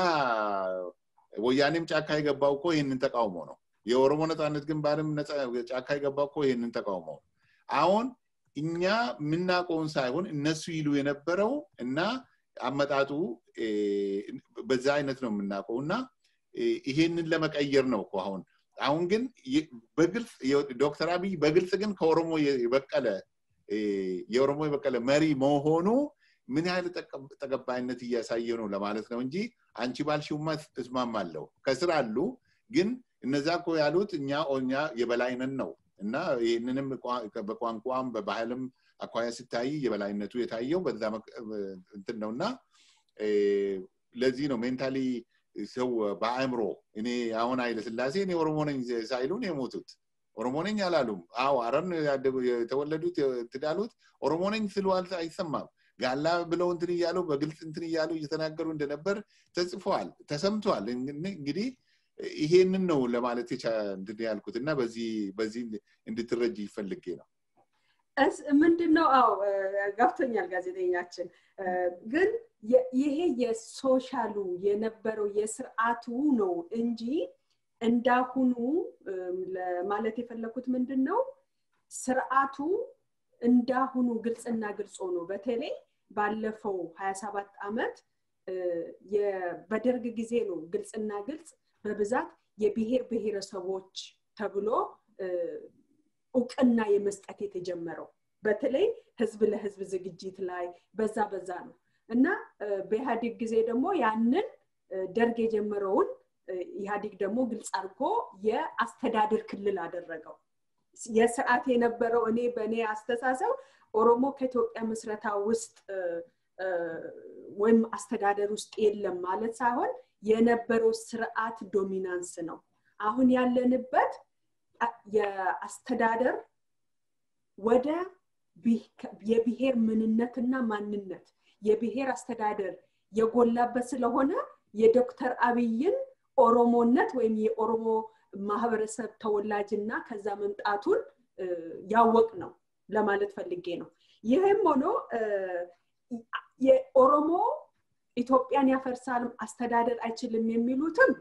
ወያኔም ጫካ የገባው እኮ ይህንን ተቃውሞ ነው የኦሮሞ ነፃነት ግንባርም ጫካ የገባው እኮ ይህንን ተቃውሞ አሁን እኛ የምናውቀውን ሳይሆን እነሱ ይሉ የነበረው እና አመጣጡ በዛ አይነት ነው የምናውቀው እና ይሄንን ለመቀየር ነው እኮ አሁን አሁን ግን በግልጽ ዶክተር አብይ በግልጽ ግን ከኦሮሞ የበቀለ የኦሮሞ የበቀለ መሪ መሆኑ ምን ያህል ተቀባይነት እያሳየ ነው ለማለት ነው እንጂ አንቺ ባልሽውማ እስማማለሁ ከስር አሉ ግን እነዛ እኮ ያሉት እኛ እኛ የበላይነን ነው እና ይህንንም በቋንቋም በባህልም አኳያ ሲታይ የበላይነቱ የታየው በዛ እንትን ነው እና ለዚህ ነው ሜንታሊ ሰው በአእምሮ እኔ አሁን ኃይለ ስላሴ እኔ ኦሮሞ ነኝ ሳይሉን የሞቱት ኦሮሞ ነኝ አላሉም አዎ አረን የተወለዱት ትዳሉት ኦሮሞ ነኝ ስሉ አይሰማም ጋላ ብለው እንትን እያሉ በግልጽ እንትን እያሉ እየተናገሩ እንደነበር ተጽፏል ተሰምቷል እንግዲህ ይሄንን ነው ለማለት እንትን ያልኩት እና በዚህ በዚህ እንድትረጅ ይፈልጌ ነው ምንድን ነው አው ገብቶኛል ጋዜጠኛችን ግን ይሄ የሶሻሉ የነበረው የስርዓቱ ነው እንጂ እንዳሁኑ ለማለት የፈለኩት ምንድን ነው ስርዓቱ እንዳሁኑ ግልጽና ግልጽ ሆኖ በተለይ ባለፈው 27 ዓመት በደርግ ጊዜ ነው ግልጽና ግልጽ በብዛት የብሔር ብሔረሰቦች ተብሎ እውቅና የመስጠት የተጀመረው በተለይ ህዝብ ለህዝብ ዝግጅት ላይ በዛ በዛ ነው እና በኢህአዴግ ጊዜ ደግሞ ያንን ደርግ የጀመረውን ኢህአዴግ ደግሞ ግልጽ አድርጎ የአስተዳደር ክልል አደረገው የስርዓት የነበረው እኔ በእኔ አስተሳሰብ ኦሮሞ ከኢትዮጵያ ምስረታ ውስጥ ወይም አስተዳደር ውስጥ የለም ማለት ሳይሆን የነበረው ስርዓት ዶሚናንስ ነው አሁን ያለንበት የአስተዳደር ወደ የብሔር ምንነትና ማንነት የብሔር አስተዳደር የጎላበት ስለሆነ የዶክተር አብይን ኦሮሞነት ወይም የኦሮሞ ማህበረሰብ ተወላጅና ከዛ መምጣቱን ያወቅ ነው ለማለት ፈልጌ ነው ይህም ሆኖ የኦሮሞ ኢትዮጵያን ያፈርሳል አስተዳደር አይችልም የሚሉትም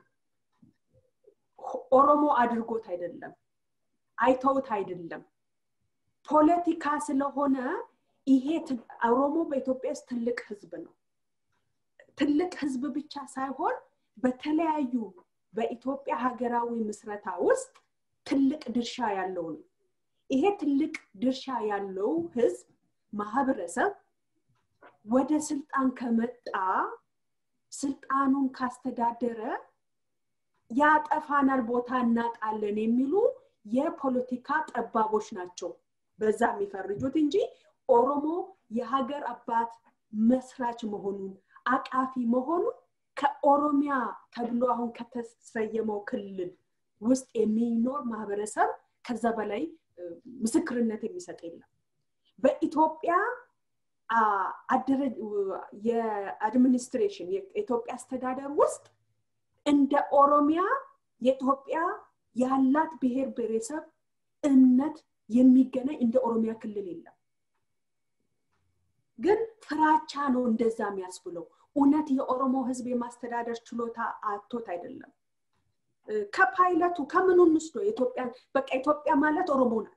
ኦሮሞ አድርጎት አይደለም አይተውት አይደለም ፖለቲካ ስለሆነ ይሄ ኦሮሞ በኢትዮጵያ ውስጥ ትልቅ ህዝብ ነው ትልቅ ህዝብ ብቻ ሳይሆን በተለያዩ በኢትዮጵያ ሀገራዊ ምስረታ ውስጥ ትልቅ ድርሻ ያለው ነው ይሄ ትልቅ ድርሻ ያለው ህዝብ ማህበረሰብ ወደ ስልጣን ከመጣ ስልጣኑን ካስተዳደረ ያጠፋናል ቦታ እናጣለን የሚሉ የፖለቲካ ጠባቦች ናቸው በዛ የሚፈርጁት እንጂ ኦሮሞ የሀገር አባት መስራች መሆኑን አቃፊ መሆኑን ከኦሮሚያ ተብሎ አሁን ከተሰየመው ክልል ውስጥ የሚኖር ማህበረሰብ ከዛ በላይ ምስክርነት የሚሰጥ የለም በኢትዮጵያ የአድሚኒስትሬሽን የኢትዮጵያ አስተዳደር ውስጥ እንደ ኦሮሚያ የኢትዮጵያ ያላት ብሔር ብሔረሰብ እምነት የሚገናኝ እንደ ኦሮሚያ ክልል የለም ግን ፍራቻ ነው እንደዛ የሚያስብለው እውነት የኦሮሞ ህዝብ የማስተዳደር ችሎታ አቶት አይደለም ከፓይለቱ ከምኑ እንስዶ ኢትዮጵያ በቃ ኢትዮጵያ ማለት ኦሮሞ ናት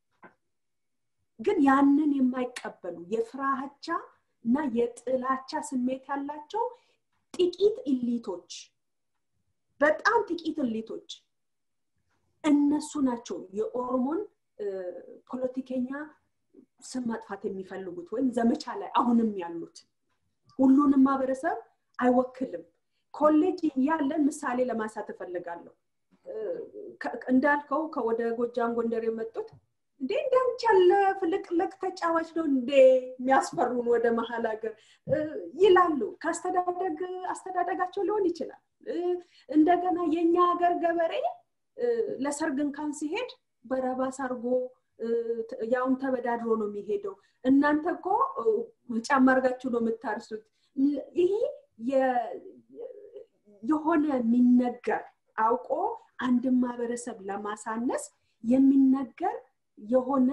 ግን ያንን የማይቀበሉ የፍራቻ እና የጥላቻ ስሜት ያላቸው ጥቂት ኢሊቶች በጣም ጥቂት ኢሊቶች እነሱ ናቸው የኦሮሞን ፖለቲከኛ ስም ማጥፋት የሚፈልጉት ወይም ዘመቻ ላይ አሁንም ያሉት ሁሉንም ማህበረሰብ አይወክልም ኮሌጅ እያለን ምሳሌ ለማንሳት እፈልጋለሁ እንዳልከው ከወደ ጎጃም ጎንደር የመጡት እንዴ እንዳንቺ ያለ ፍልቅልቅ ተጫዋች ነው እንዴ የሚያስፈሩን ወደ መሀል ሀገር ይላሉ ከአስተዳደግ አስተዳደጋቸው ሊሆን ይችላል እንደገና የኛ ሀገር ገበሬ ለሰርግ እንኳን ሲሄድ በረባስ አርጎ ያውን ተበዳድሮ ነው የሚሄደው እናንተ እኮ ጫማ አርጋችሁ ነው የምታርሱት ይሄ የሆነ የሚነገር አውቆ አንድን ማህበረሰብ ለማሳነስ የሚነገር የሆነ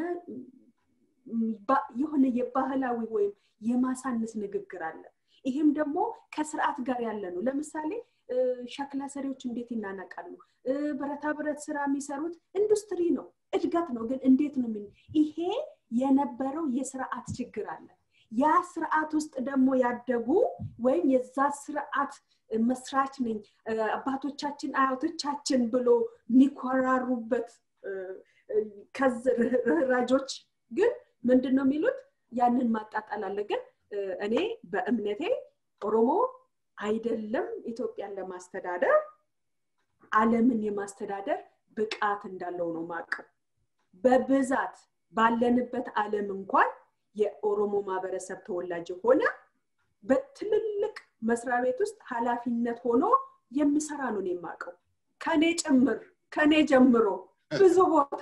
የሆነ የባህላዊ ወይም የማሳነስ ንግግር አለ ይህም ደግሞ ከስርዓት ጋር ያለ ነው ለምሳሌ ሸክላ ሰሪዎች እንዴት ይናነቃሉ ብረታ ብረት ስራ የሚሰሩት ኢንዱስትሪ ነው እድገት ነው ግን እንዴት ነው ምን ይሄ የነበረው የስርዓት ችግር አለ ያ ስርዓት ውስጥ ደግሞ ያደጉ ወይም የዛ ስርዓት መስራች ነኝ አባቶቻችን አያቶቻችን ብሎ የሚኮራሩበት ርህራጆች ግን ምንድን ነው የሚሉት ያንን ማጣጣል አለ ግን እኔ በእምነቴ ኦሮሞ አይደለም ኢትዮጵያን ለማስተዳደር አለምን የማስተዳደር ብቃት እንዳለው ነው ማቀው በብዛት ባለንበት አለም እንኳን የኦሮሞ ማህበረሰብ ተወላጅ የሆነ በትልልቅ መስሪያ ቤት ውስጥ ኃላፊነት ሆኖ የሚሰራ ነው የማቀው ከኔ ጭምር ከኔ ጀምሮ ብዙ ቦታ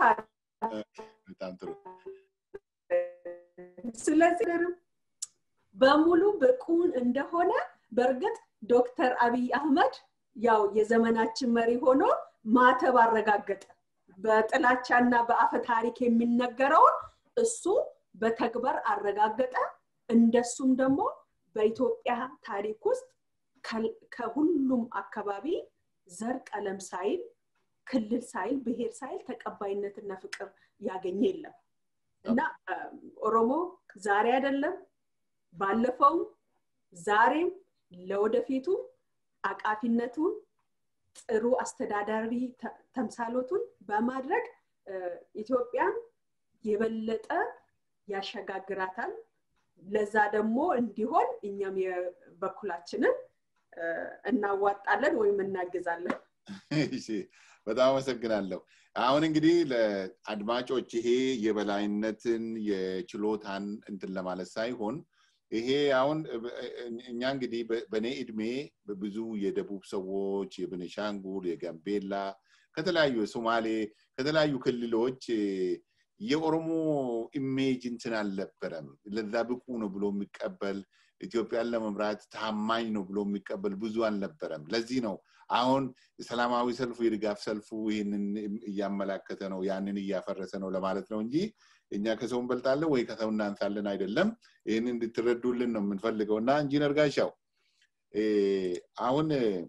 ስለዚህ በሙሉ ብቁን እንደሆነ በእርግጥ ዶክተር አብይ አህመድ ያው የዘመናችን መሪ ሆኖ ማተብ አረጋገጠ በጥላቻና በአፈ ታሪክ የሚነገረውን እሱ በተግባር አረጋገጠ እንደሱም ደግሞ በኢትዮጵያ ታሪክ ውስጥ ከሁሉም አካባቢ ዘር ቀለም ሳይል ክልል ሳይል ብሔር ሳይል ተቀባይነትና ፍቅር ያገኘ የለም እና ኦሮሞ ዛሬ አይደለም ባለፈው ዛሬም ለወደፊቱ አቃፊነቱን ጥሩ አስተዳዳሪ ተምሳሎቱን በማድረግ ኢትዮጵያን የበለጠ ያሸጋግራታል ለዛ ደግሞ እንዲሆን እኛም የበኩላችንን እናዋጣለን ወይም እናግዛለን በጣም አመሰግናለሁ አሁን እንግዲህ ለአድማጮች ይሄ የበላይነትን የችሎታን እንትን ለማለት ሳይሆን ይሄ አሁን እኛ እንግዲህ በእኔ እድሜ ብዙ የደቡብ ሰዎች የብንሻንጉል የጋምቤላ ከተለያዩ የሶማሌ ከተለያዩ ክልሎች የኦሮሞ ኢሜጅ እንትን አልነበረም ለዛ ብቁ ነው ብሎ የሚቀበል ኢትዮጵያን ለመምራት ታማኝ ነው ብሎ የሚቀበል ብዙ አልነበረም ለዚህ ነው አሁን ሰላማዊ ሰልፉ የድጋፍ ሰልፉ ይህንን እያመላከተ ነው ያንን እያፈረሰ ነው ለማለት ነው እንጂ እኛ ከሰው እንበልጣለን ወይ ከሰው እናንሳለን አይደለም ይህን እንድትረዱልን ነው የምንፈልገው እና ኢንጂነር ጋሻው አሁን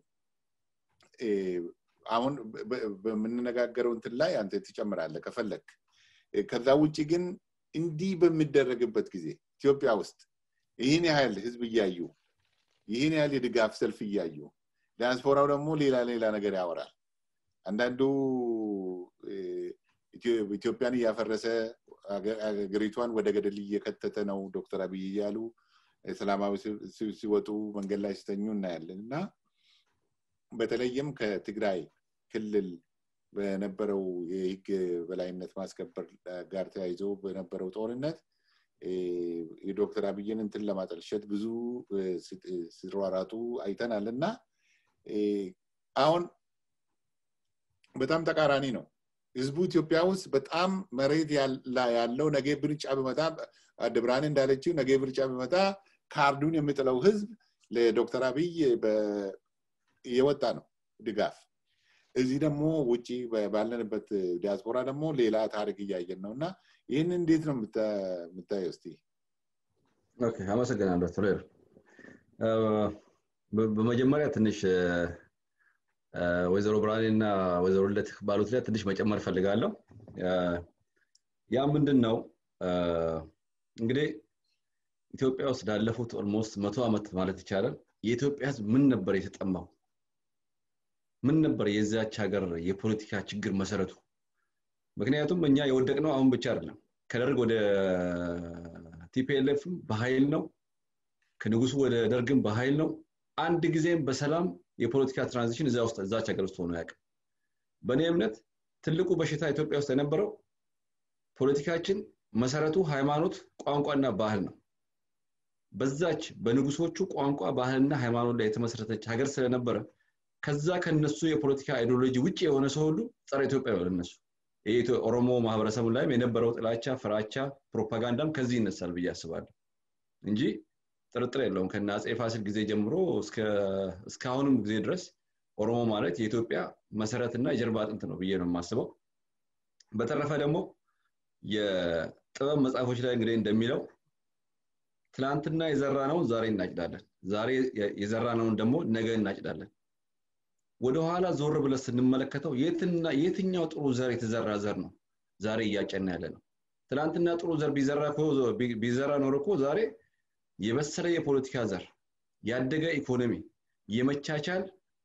አሁን በምንነጋገረው እንትን ላይ አንተ ትጨምራለ ከፈለግ ከዛ ውጭ ግን እንዲህ በሚደረግበት ጊዜ ኢትዮጵያ ውስጥ ይህን ያህል ህዝብ እያዩ ይህን ያህል የድጋፍ ሰልፍ እያዩ ዲያስፖራው ደግሞ ሌላ ሌላ ነገር ያወራል አንዳንዱ ኢትዮጵያን እያፈረሰ ሀገሪቷን ወደ ገደል እየከተተ ነው ዶክተር አብይ እያሉ ሰላማዊ ሲወጡ መንገድ ላይ ሲተኙ እናያለን እና በተለይም ከትግራይ ክልል በነበረው የህግ በላይነት ማስከበር ጋር ተያይዞ በነበረው ጦርነት የዶክተር አብይን እንትን ለማጠልሸት ብዙ ሲሯራጡ አይተናል እና አሁን በጣም ተቃራኒ ነው ህዝቡ ኢትዮጵያ ውስጥ በጣም መሬት ያለው ነገ ብርጫ ብመጣ ድብራን እንዳለችው ነገ ብርጫ ብመጣ ካርዱን የሚጥለው ህዝብ ለዶክተር አብይ እየወጣ ነው ድጋፍ እዚህ ደግሞ ውጭ ባለንበት ዲያስፖራ ደግሞ ሌላ ታሪክ እያየን ነው እና ይህን እንዴት ነው የምታየው እስቲ አመሰግናለሁ ቶሌር በመጀመሪያ ትንሽ ወይዘሮ ብርሃኔ እና ወይዘሮ ለት ባሉት ላይ ትንሽ መጨመር ፈልጋለሁ ያ ምንድን ነው እንግዲህ ኢትዮጵያ ውስጥ ላለፉት ኦልሞስት መቶ ዓመት ማለት ይቻላል የኢትዮጵያ ህዝብ ምን ነበር የተጠማው ምን ነበር የዚያች ሀገር የፖለቲካ ችግር መሰረቱ ምክንያቱም እኛ የወደቅነው አሁን ብቻ አይደለም ከደርግ ወደ ቲፒኤልኤፍም በኃይል ነው ከንጉሱ ወደ ደርግም በኃይል ነው አንድ ጊዜም በሰላም የፖለቲካ ትራንዚሽን እዛ ውስጥ እዛች ሀገር ውስጥ ሆኖ ያውቅ በእኔ እምነት ትልቁ በሽታ ኢትዮጵያ ውስጥ የነበረው ፖለቲካችን መሰረቱ ሃይማኖት ቋንቋና ባህል ነው በዛች በንጉሶቹ ቋንቋ ባህልና ሃይማኖት ላይ የተመሰረተች ሀገር ስለነበረ ከዛ ከነሱ የፖለቲካ አይዲዮሎጂ ውጭ የሆነ ሰው ሁሉ ጸረ ኢትዮጵያ ነው ለነሱ ኦሮሞ ማህበረሰቡ ላይም የነበረው ጥላቻ ፍራቻ ፕሮፓጋንዳም ከዚህ ይነሳል ብዬ አስባለሁ እንጂ ጥርጥር የለውም ከነ አፄ ፋሲል ጊዜ ጀምሮ እስካሁንም ጊዜ ድረስ ኦሮሞ ማለት የኢትዮጵያ መሰረትና የጀርባ አጥንት ነው ብዬ ነው የማስበው በተረፈ ደግሞ የጥበብ መጽሐፎች ላይ እንግዲህ እንደሚለው ትላንትና የዘራነውን ዛሬ እናጭዳለን ዛሬ የዘራነውን ደግሞ ነገ እናጭዳለን ወደኋላ ዞር ብለ ስንመለከተው የትኛው ጥሩ ዘር የተዘራ ዘር ነው ዛሬ እያጨና ያለ ነው ትላንትና ጥሩ ዘር ቢዘራ ኖሮ እኮ ዛሬ የበሰለ የፖለቲካ ዘር፣ ያደገ ኢኮኖሚ፣ የመቻቻል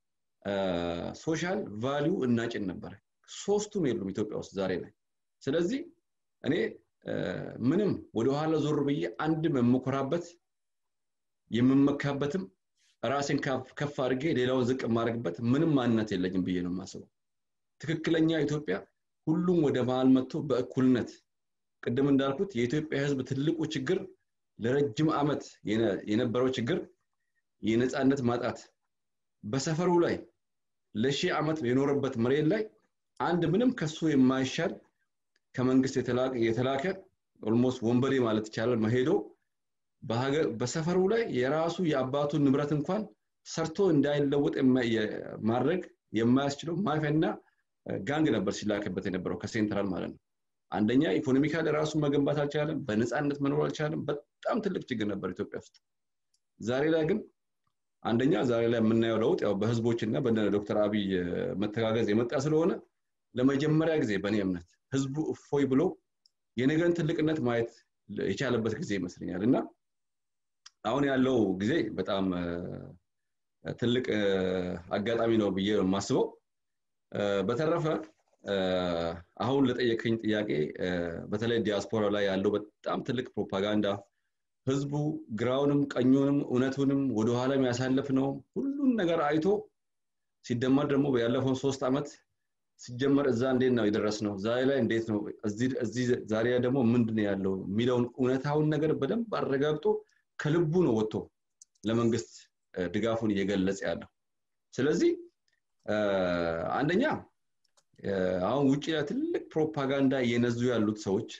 ሶሻል ቫሊዩ እናጭን ነበር። ሶስቱም የሉም ኢትዮጵያ ውስጥ ዛሬ ላይ። ስለዚህ እኔ ምንም ወደኋላ ዞር ብዬ አንድም የምኮራበት የምመካበትም ራሴን ከፍ አድርጌ ሌላውን ዝቅ የማደርግበት ምንም ማንነት የለኝም ብዬ ነው የማስበው። ትክክለኛ ኢትዮጵያ ሁሉም ወደ መሀል መጥቶ በእኩልነት ቅድም እንዳልኩት የኢትዮጵያ ህዝብ ትልቁ ችግር ለረጅም ዓመት የነበረው ችግር የነፃነት ማጣት በሰፈሩ ላይ ለሺህ ዓመት የኖረበት መሬት ላይ አንድ ምንም ከሱ የማይሻል ከመንግስት የተላከ ኦልሞስት ወንበዴ ማለት ይቻላል መሄዶ በሰፈሩ ላይ የራሱ የአባቱን ንብረት እንኳን ሰርቶ እንዳይለወጥ ማድረግ የማያስችለው ማፊያና ጋንግ ነበር ሲላክበት የነበረው ከሴንትራል ማለት ነው። አንደኛ ኢኮኖሚካሊ ራሱን መገንባት አልቻለም፣ በነፃነት መኖር አልቻለም። በጣም ትልቅ ችግር ነበር ኢትዮጵያ ውስጥ። ዛሬ ላይ ግን አንደኛ ዛሬ ላይ የምናየው ለውጥ ያው በህዝቦች እና በዶክተር አብይ መተጋገዝ የመጣ ስለሆነ ለመጀመሪያ ጊዜ በእኔ እምነት ህዝቡ እፎይ ብሎ የነገን ትልቅነት ማየት የቻለበት ጊዜ ይመስለኛል እና አሁን ያለው ጊዜ በጣም ትልቅ አጋጣሚ ነው ብዬ የማስበው። በተረፈ አሁን ለጠየቀኝ ጥያቄ በተለይ ዲያስፖራ ላይ ያለው በጣም ትልቅ ፕሮፓጋንዳ ህዝቡ ግራውንም ቀኙንም እውነቱንም ወደኋላ የሚያሳልፍ ነው ሁሉን ነገር አይቶ ሲደመር ደግሞ ያለፈውን ሶስት ዓመት ሲጀመር እዛ እንዴት ነው የደረስ ነው ዛሬ ላይ እንዴት ነው እዚህ ዛሬ ላይ ደግሞ ምንድን ነው ያለው የሚለውን እውነታውን ነገር በደንብ አረጋግጦ ከልቡ ነው ወጥቶ ለመንግስት ድጋፉን እየገለጸ ያለው ስለዚህ አንደኛ አሁን ውጭ ላይ ትልቅ ፕሮፓጋንዳ እየነዙ ያሉት ሰዎች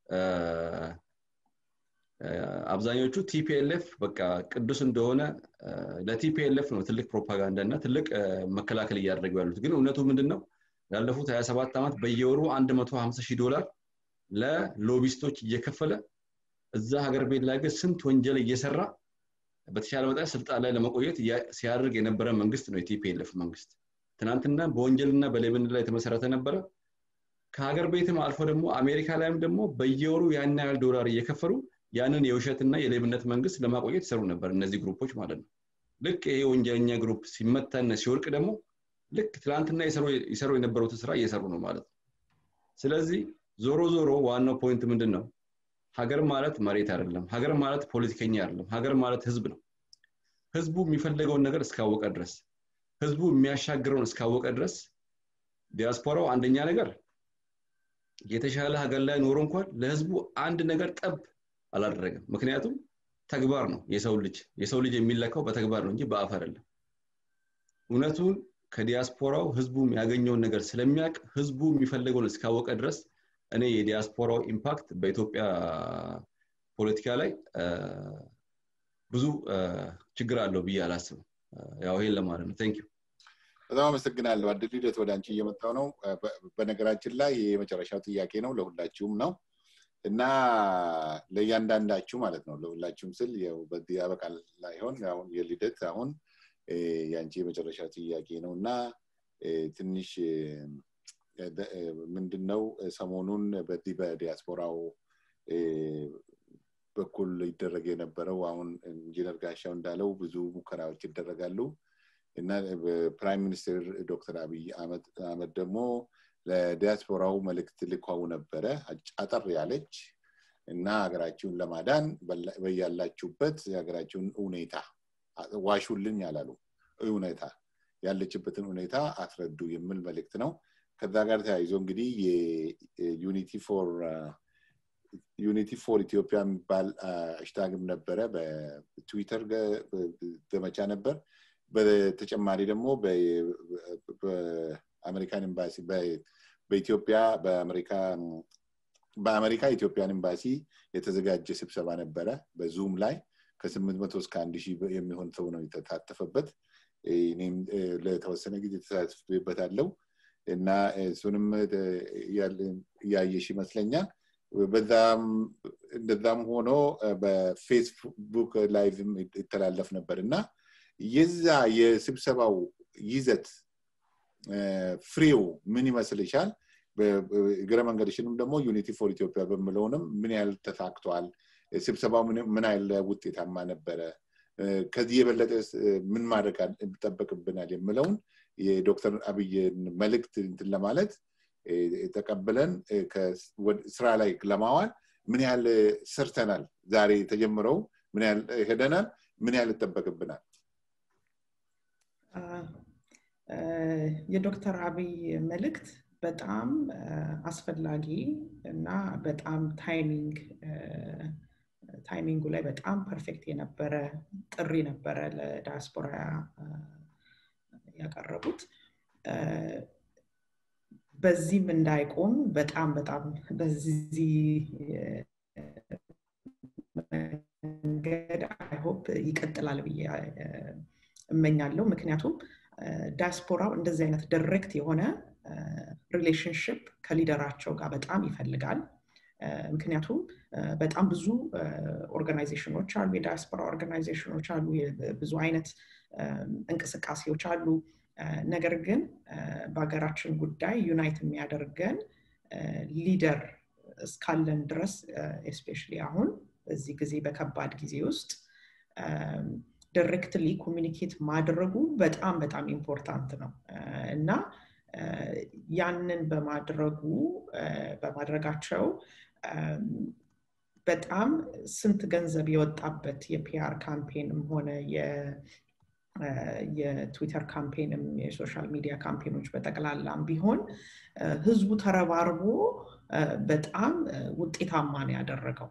አብዛኞቹ ቲፒኤልኤፍ በቃ ቅዱስ እንደሆነ ለቲፒኤልኤፍ ነው ትልቅ ፕሮፓጋንዳ እና ትልቅ መከላከል እያደረጉ ያሉት ግን እውነቱ ምንድን ነው ላለፉት 27 ዓመት በየወሩ 150 ሺህ ዶላር ለሎቢስቶች እየከፈለ እዛ ሀገር ቤት ላይ ግን ስንት ወንጀል እየሰራ በተሻለ መጠን ስልጣን ላይ ለመቆየት ሲያደርግ የነበረ መንግስት ነው የቲፒኤልኤፍ መንግስት ትናንትና በወንጀልና በሌብነት ላይ የተመሰረተ ነበረ ከሀገር ቤትም አልፎ ደግሞ አሜሪካ ላይም ደግሞ በየወሩ ያን ያህል ዶላር እየከፈሉ ያንን የውሸትና የሌብነት መንግስት ለማቆየት ይሰሩ ነበር እነዚህ ግሩፖች ማለት ነው ልክ ይሄ ወንጀለኛ ግሩፕ ሲመታና ሲወርቅ ደግሞ ልክ ትላንትና ይሰሩ የነበሩትን ስራ እየሰሩ ነው ማለት ነው ስለዚህ ዞሮ ዞሮ ዋናው ፖይንት ምንድን ነው ሀገር ማለት መሬት አይደለም ሀገር ማለት ፖለቲከኛ አይደለም ሀገር ማለት ህዝብ ነው ህዝቡ የሚፈልገውን ነገር እስካወቀ ድረስ ህዝቡ የሚያሻግረውን እስካወቀ ድረስ ዲያስፖራው አንደኛ ነገር የተሻለ ሀገር ላይ ኖሮ እንኳን ለህዝቡ አንድ ነገር ጠብ አላደረገም ምክንያቱም ተግባር ነው የሰው ልጅ የሰው ልጅ የሚለካው በተግባር ነው እንጂ በአፍ አይደለም እውነቱን ከዲያስፖራው ህዝቡ ያገኘውን ነገር ስለሚያውቅ ህዝቡ የሚፈልገውን እስካወቀ ድረስ እኔ የዲያስፖራው ኢምፓክት በኢትዮጵያ ፖለቲካ ላይ ብዙ ችግር አለው ብዬ አላስብም ያው ይሄን ለማለት ነው ቴንክ በጣም አመሰግናለሁ አድል ሂደት ወደ አንቺ እየመጣው ነው በነገራችን ላይ የመጨረሻው ጥያቄ ነው ለሁላችሁም ነው እና ለእያንዳንዳችሁ ማለት ነው ለሁላችሁም ስል በዚህ ያበቃል ላይሆን አሁን የልደት አሁን የአንቺ የመጨረሻ ጥያቄ ነው እና ትንሽ ምንድነው ሰሞኑን በዚህ በዲያስፖራው በኩል ይደረግ የነበረው አሁን ኢንጂነር ጋሻው እንዳለው ብዙ ሙከራዎች ይደረጋሉ እና ፕራይም ሚኒስትር ዶክተር አብይ አህመድ ደግሞ ለዲያስፖራው መልእክት ልኳው ነበረ አጠር ያለች እና ሀገራችሁን ለማዳን በያላችሁበት የሀገራችሁን ሁኔታ ዋሹልኝ ያላሉ እውነታ ያለችበትን ሁኔታ አስረዱ የሚል መልእክት ነው ከዛ ጋር ተያይዞ እንግዲህ የዩኒቲ ፎር ዩኒቲ ፎር ኢትዮጵያ የሚባል አሽታግም ነበረ በትዊተር ዘመቻ ነበር በተጨማሪ ደግሞ በአሜሪካን ኤምባሲ በኢትዮጵያ በአሜሪካ በአሜሪካ ኢትዮጵያን ኤምባሲ የተዘጋጀ ስብሰባ ነበረ በዙም ላይ ከስምንት መቶ እስከ አንድ ሺህ የሚሆን ሰው ነው የተሳተፈበት እኔም ለተወሰነ ጊዜ ተሳትፍበታለው እና እሱንም እያየሽ ይመስለኛል በዛም እንደዛም ሆኖ በፌስቡክ ላይቭም ይተላለፍ ነበር እና የዛ የስብሰባው ይዘት ፍሬው ምን ይመስልሻል እግረ መንገድሽንም ደግሞ ዩኒቲ ፎር ኢትዮጵያ በምለውንም ምን ያህል ተሳክቷል ስብሰባው ምን ያለ ውጤታማ ነበረ ከዚህ የበለጠ ምን ማድረግ ይጠበቅብናል የምለውን የዶክተር አብይን መልእክት እንትን ለማለት ተቀብለን ስራ ላይ ለማዋል ምን ያህል ሰርተናል ዛሬ የተጀምረው ምን ያህል ሄደናል ምን ያህል ይጠበቅብናል የዶክተር አብይ መልእክት በጣም አስፈላጊ እና በጣም ታይሚንግ ታይሚንጉ ላይ በጣም ፐርፌክት የነበረ ጥሪ ነበረ ለዳያስፖራ ያቀረቡት በዚህም እንዳይቆም በጣም በጣም በዚህ መንገድ አይሆፕ ይቀጥላል ብዬ እመኛለሁ ምክንያቱም ዳያስፖራው እንደዚህ አይነት ዳይሬክት የሆነ ሪሌሽንሽፕ ከሊደራቸው ጋር በጣም ይፈልጋል ምክንያቱም በጣም ብዙ ኦርጋናይዜሽኖች አሉ የዳያስፖራ ኦርጋናይዜሽኖች አሉ ብዙ አይነት እንቅስቃሴዎች አሉ ነገር ግን በሀገራችን ጉዳይ ዩናይት የሚያደርገን ሊደር እስካለን ድረስ ኤስፔሻሊ አሁን በዚህ ጊዜ በከባድ ጊዜ ውስጥ ዳይሬክትሊ ኮሚኒኬት ማድረጉ በጣም በጣም ኢምፖርታንት ነው እና ያንን በማድረጉ በማድረጋቸው በጣም ስንት ገንዘብ የወጣበት የፒአር ካምፔንም ሆነ የትዊተር ካምፔንም የሶሻል ሚዲያ ካምፔኖች በጠቅላላም ቢሆን ህዝቡ ተረባርቦ በጣም ውጤታማ ነው ያደረገው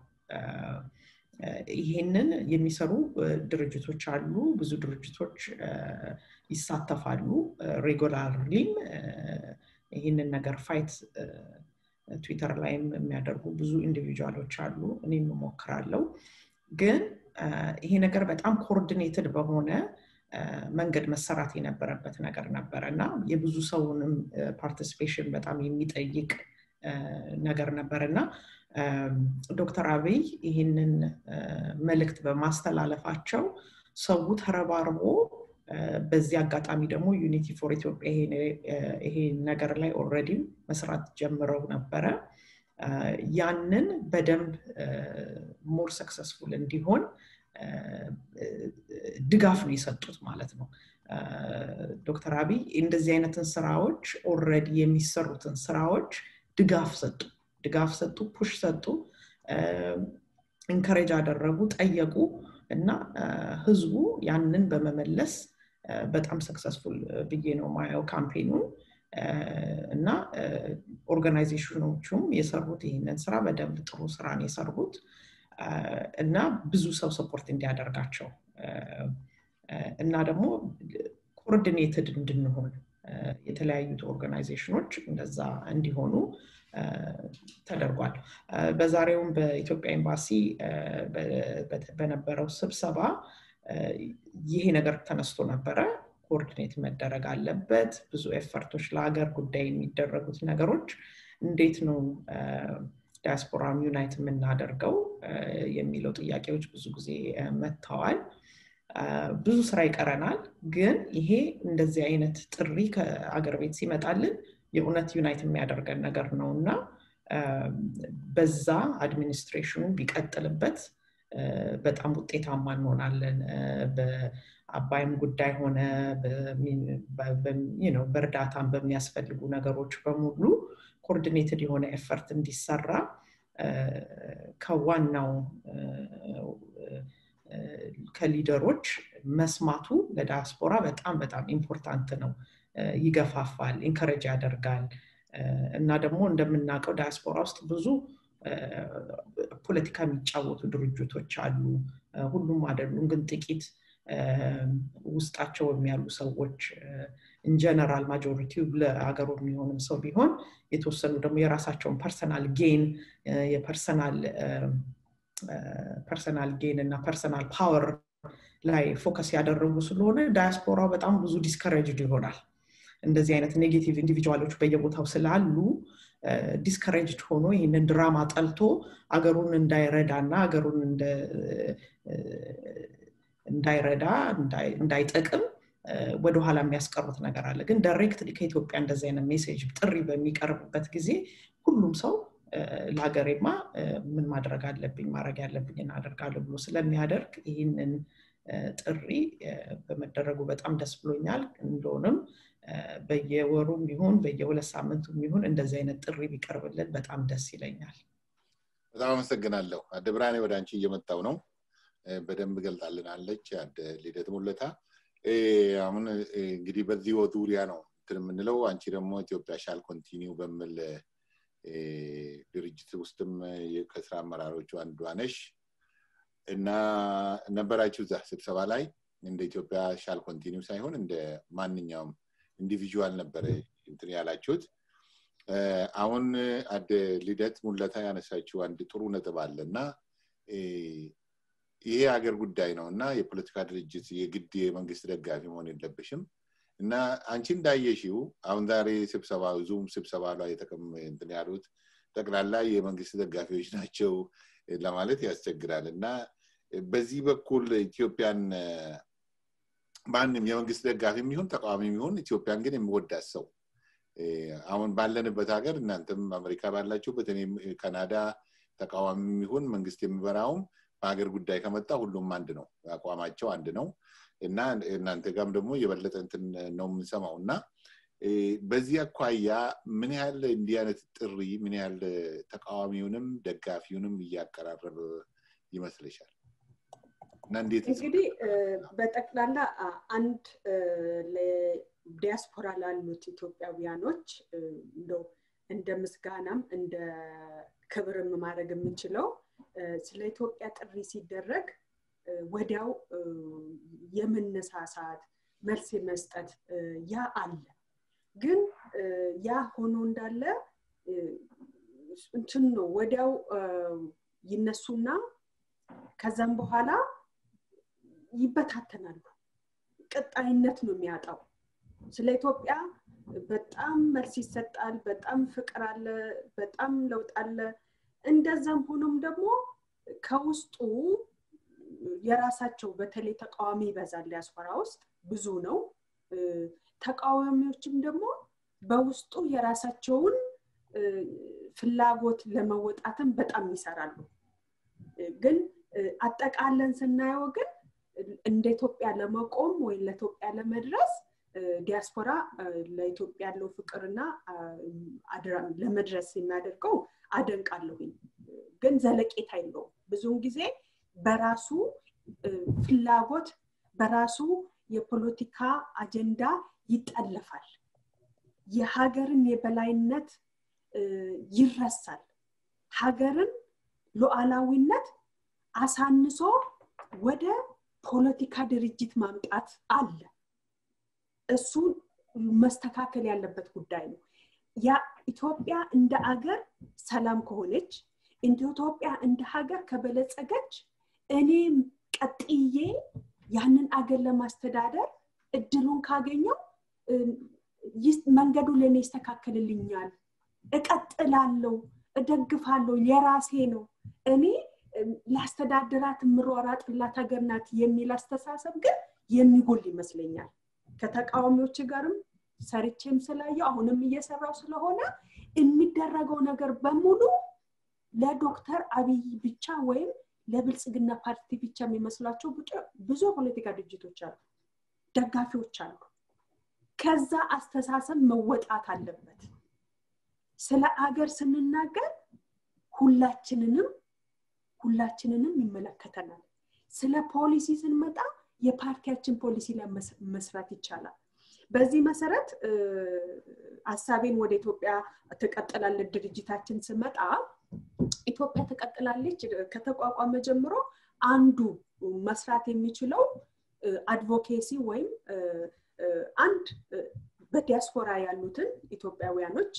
ይሄንን የሚሰሩ ድርጅቶች አሉ ብዙ ድርጅቶች ይሳተፋሉ ሬጉላርሊም ይህንን ነገር ፋይት ትዊተር ላይም የሚያደርጉ ብዙ ኢንዲቪጁዋሎች አሉ እኔም እሞክራለሁ ግን ይሄ ነገር በጣም ኮኦርዲኔትድ በሆነ መንገድ መሰራት የነበረበት ነገር ነበረ እና የብዙ ሰውንም ፓርቲሲፔሽን በጣም የሚጠይቅ ነገር ነበር እና ዶክተር አብይ ይህንን መልእክት በማስተላለፋቸው ሰው ተረባርቦ በዚህ አጋጣሚ ደግሞ ዩኒቲ ፎር ኢትዮጵያ ይሄ ነገር ላይ ኦልሬዲ መስራት ጀምረው ነበረ ያንን በደንብ ሞር ሰክሰስፉል እንዲሆን ድጋፍ ነው የሰጡት ማለት ነው ዶክተር አብይ እንደዚህ አይነትን ስራዎች ኦልሬዲ የሚሰሩትን ስራዎች ድጋፍ ሰጡ ድጋፍ ሰጡ ፑሽ ሰጡ ኢንከሬጅ አደረጉ ጠየቁ እና ህዝቡ ያንን በመመለስ በጣም ሰክሰስፉል ብዬ ነው ማየው ካምፔኑን እና ኦርጋናይዜሽኖቹም የሰሩት ይህንን ስራ በደንብ ጥሩ ስራ ነው የሰሩት እና ብዙ ሰው ሰፖርት እንዲያደርጋቸው እና ደግሞ ኮኦርዲኔትድ እንድንሆን የተለያዩት ኦርጋናይዜሽኖች እንደዛ እንዲሆኑ ተደርጓል በዛሬውም በኢትዮጵያ ኤምባሲ በነበረው ስብሰባ ይሄ ነገር ተነስቶ ነበረ ኮኦርዲኔት መደረግ አለበት ብዙ ኤፈርቶች ለሀገር ጉዳይ የሚደረጉት ነገሮች እንዴት ነው ዲያስፖራም ዩናይት የምናደርገው የሚለው ጥያቄዎች ብዙ ጊዜ መጥተዋል ብዙ ስራ ይቀረናል ግን ይሄ እንደዚህ አይነት ጥሪ ከአገር ቤት ሲመጣልን የእውነት ዩናይት የሚያደርገን ነገር ነው እና በዛ አድሚኒስትሬሽኑ ቢቀጥልበት በጣም ውጤታማ እንሆናለን በአባይም ጉዳይ ሆነ በእርዳታም በሚያስፈልጉ ነገሮች በሙሉ ኮኦርዲኔትድ የሆነ ኤፈርት እንዲሰራ ከዋናው ከሊደሮች መስማቱ ለዳያስፖራ በጣም በጣም ኢምፖርታንት ነው ይገፋፋል ኢንከረጅ ያደርጋል እና ደግሞ እንደምናውቀው ዳያስፖራ ውስጥ ብዙ ፖለቲካ የሚጫወቱ ድርጅቶች አሉ ሁሉም አይደሉም ግን ጥቂት ውስጣቸው የሚያሉ ሰዎች ኢንጀነራል ማጆሪቲው ለሀገሩ የሚሆንም ሰው ቢሆን የተወሰኑ ደግሞ የራሳቸውን ፐርሰናል ጌን የፐርሰናል ፐርሰናል ጌን እና ፐርሰናል ፓወር ላይ ፎከስ ያደረጉ ስለሆነ ዳያስፖራው በጣም ብዙ ዲስከሬጅድ ይሆናል እንደዚህ አይነት ኔጌቲቭ ኢንዲቪጁዋሎች በየቦታው ስላሉ ዲስከሬጅድ ሆኖ ይህንን ድራማ ጠልቶ አገሩን እንዳይረዳ እና አገሩን እንዳይረዳ እንዳይጠቅም ወደኋላ የሚያስቀሩት ነገር አለ ግን ዳይሬክት ከኢትዮጵያ እንደዚህ አይነት ሜሴጅ ጥሪ በሚቀርብበት ጊዜ ሁሉም ሰው ለሀገሬማ ምን ማድረግ አለብኝ ማድረግ ያለብኝ እናደርጋለሁ ብሎ ስለሚያደርግ ይህንን ጥሪ በመደረጉ በጣም ደስ ብሎኛል። እንደሆንም በየወሩም ይሁን በየሁለት ሳምንቱም ይሁን እንደዚህ አይነት ጥሪ ቢቀርብልን በጣም ደስ ይለኛል። በጣም አመሰግናለሁ። አደ ብርሃኔ ወደ አንቺ እየመጣው ነው። በደንብ ገልጣልናለች። አደ ልደት ሙለታ አሁን እንግዲህ በዚህ ዙሪያ ነው እንትን የምንለው። አንቺ ደግሞ ኢትዮጵያ ሻል ኮንቲኒው በሚል ድርጅት ውስጥም ከስራ አመራሮቹ አንዷ ነሽ እና ነበራችሁ እዛ ስብሰባ ላይ እንደ ኢትዮጵያ ሻል ኮንቲኒው ሳይሆን እንደ ማንኛውም ኢንዲቪዥዋል ነበረ እንትን ያላችሁት። አሁን አደ ልደት ሙለታ ያነሳችው አንድ ጥሩ ነጥብ አለ እና ይሄ ሀገር ጉዳይ ነው እና የፖለቲካ ድርጅት የግድ የመንግስት ደጋፊ መሆን የለብሽም እና አንቺ እንዳየሽው አሁን ዛሬ ስብሰባ ዙም ስብሰባ ላይ እንትን ያሉት ጠቅላላ የመንግስት ደጋፊዎች ናቸው ለማለት ያስቸግራል እና በዚህ በኩል ኢትዮጵያን ማንም የመንግስት ደጋፊ የሚሆን ተቃዋሚ የሚሆን ኢትዮጵያን ግን የሚወዳት ሰው አሁን ባለንበት ሀገር እናንተም አሜሪካ ባላችሁበት እኔም ካናዳ ተቃዋሚ የሚሆን መንግስት የሚበራውም በሀገር ጉዳይ ከመጣ ሁሉም አንድ ነው አቋማቸው አንድ ነው እና እናንተ ጋም ደግሞ የበለጠ እንትን ነው የምንሰማው እና በዚህ አኳያ ምን ያህል እንዲህ አይነት ጥሪ ምን ያህል ተቃዋሚውንም ደጋፊውንም እያቀራረበ ይመስልሻል? እና እንዴት እንግዲህ በጠቅላላ አንድ ዲያስፖራ ላሉት ኢትዮጵያውያኖች እንደው እንደ ምስጋናም እንደ ክብርም ማድረግ የምንችለው ስለ ኢትዮጵያ ጥሪ ሲደረግ ወዲያው የመነሳሳት መልስ የመስጠት ያ አለ። ግን ያ ሆኖ እንዳለ እንትን ነው ወዲያው ይነሱና ከዛም በኋላ ይበታተናሉ። ቀጣይነት ነው የሚያጣው። ስለ ኢትዮጵያ በጣም መልስ ይሰጣል፣ በጣም ፍቅር አለ፣ በጣም ለውጥ አለ። እንደዛም ሆኖም ደግሞ ከውስጡ የራሳቸው በተለይ ተቃዋሚ ይበዛል ዲያስፖራ ውስጥ ብዙ ነው። ተቃዋሚዎችም ደግሞ በውስጡ የራሳቸውን ፍላጎት ለመወጣትም በጣም ይሰራሉ። ግን አጠቃለን ስናየው ግን እንደ ኢትዮጵያ ለመቆም ወይም ለኢትዮጵያ ለመድረስ ዲያስፖራ ለኢትዮጵያ ያለው ፍቅርና ለመድረስ የሚያደርገው አደንቃለሁኝ። ግን ዘለቄታ የለውም። ብዙውን ጊዜ በራሱ ፍላጎት በራሱ የፖለቲካ አጀንዳ ይጠለፋል። የሀገርን የበላይነት ይረሳል። ሀገርን ሉዓላዊነት አሳንሶ ወደ ፖለቲካ ድርጅት ማምጣት አለ። እሱ መስተካከል ያለበት ጉዳይ ነው። ያ ኢትዮጵያ እንደ አገር ሰላም ከሆነች እንደ ኢትዮጵያ እንደ ሀገር ከበለጸገች እኔም ቀጥዬ ያንን አገር ለማስተዳደር እድሉን ካገኘው መንገዱ ለእኔ ይስተካከልልኛል፣ እቀጥላለሁ፣ እደግፋለሁ፣ የራሴ ነው፣ እኔ ላስተዳድራት የምሯራጥላት ሀገር ናት የሚል አስተሳሰብ ግን የሚጎል ይመስለኛል። ከተቃዋሚዎች ጋርም ሰርቼም ስላየው አሁንም እየሰራው ስለሆነ የሚደረገው ነገር በሙሉ ለዶክተር አብይ ብቻ ወይም ለብልጽግና ፓርቲ ብቻ የሚመስላቸው ብዙ የፖለቲካ ድርጅቶች አሉ፣ ደጋፊዎች አሉ። ከዛ አስተሳሰብ መወጣት አለበት። ስለ አገር ስንናገር ሁላችንንም ሁላችንንም ይመለከተናል። ስለ ፖሊሲ ስንመጣ የፓርቲያችን ፖሊሲ ላይ መስራት ይቻላል። በዚህ መሰረት ሀሳቤን ወደ ኢትዮጵያ ትቀጥላለች ድርጅታችን ስመጣ ኢትዮጵያ ትቀጥላለች ከተቋቋመ ጀምሮ አንዱ መስራት የሚችለው አድቮኬሲ ወይም አንድ በዲያስፖራ ያሉትን ኢትዮጵያውያኖች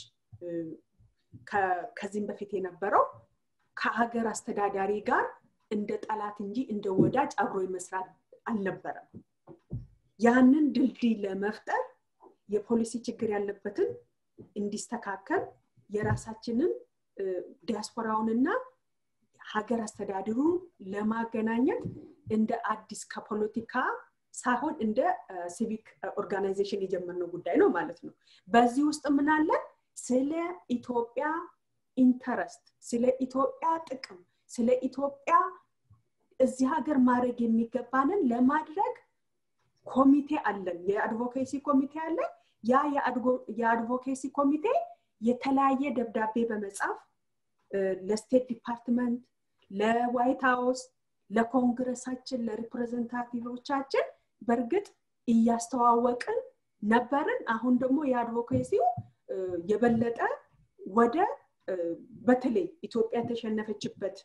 ከዚህም በፊት የነበረው ከሀገር አስተዳዳሪ ጋር እንደ ጠላት እንጂ እንደ ወዳጅ አብሮ መስራት አልነበረም። ያንን ድልድይ ለመፍጠር የፖሊሲ ችግር ያለበትን እንዲስተካከል የራሳችንን ዲያስፖራውንና ሀገር አስተዳድሩ ለማገናኘት እንደ አዲስ ከፖለቲካ ሳይሆን እንደ ሲቪክ ኦርጋናይዜሽን የጀመርነው ጉዳይ ነው ማለት ነው። በዚህ ውስጥ ምናለን ስለ ኢትዮጵያ ኢንተረስት ስለ ኢትዮጵያ ጥቅም ስለ ኢትዮጵያ እዚህ ሀገር ማድረግ የሚገባንን ለማድረግ ኮሚቴ አለን የአድቮኬሲ ኮሚቴ አለን ያ የአድቮኬሲ ኮሚቴ የተለያየ ደብዳቤ በመጻፍ ለስቴት ዲፓርትመንት ለዋይት ሀውስ ለኮንግረሳችን ለሪፕሬዘንታቲቮቻችን በእርግጥ እያስተዋወቅን ነበርን አሁን ደግሞ የአድቮኬሲው የበለጠ ወደ በተለይ ኢትዮጵያ የተሸነፈችበት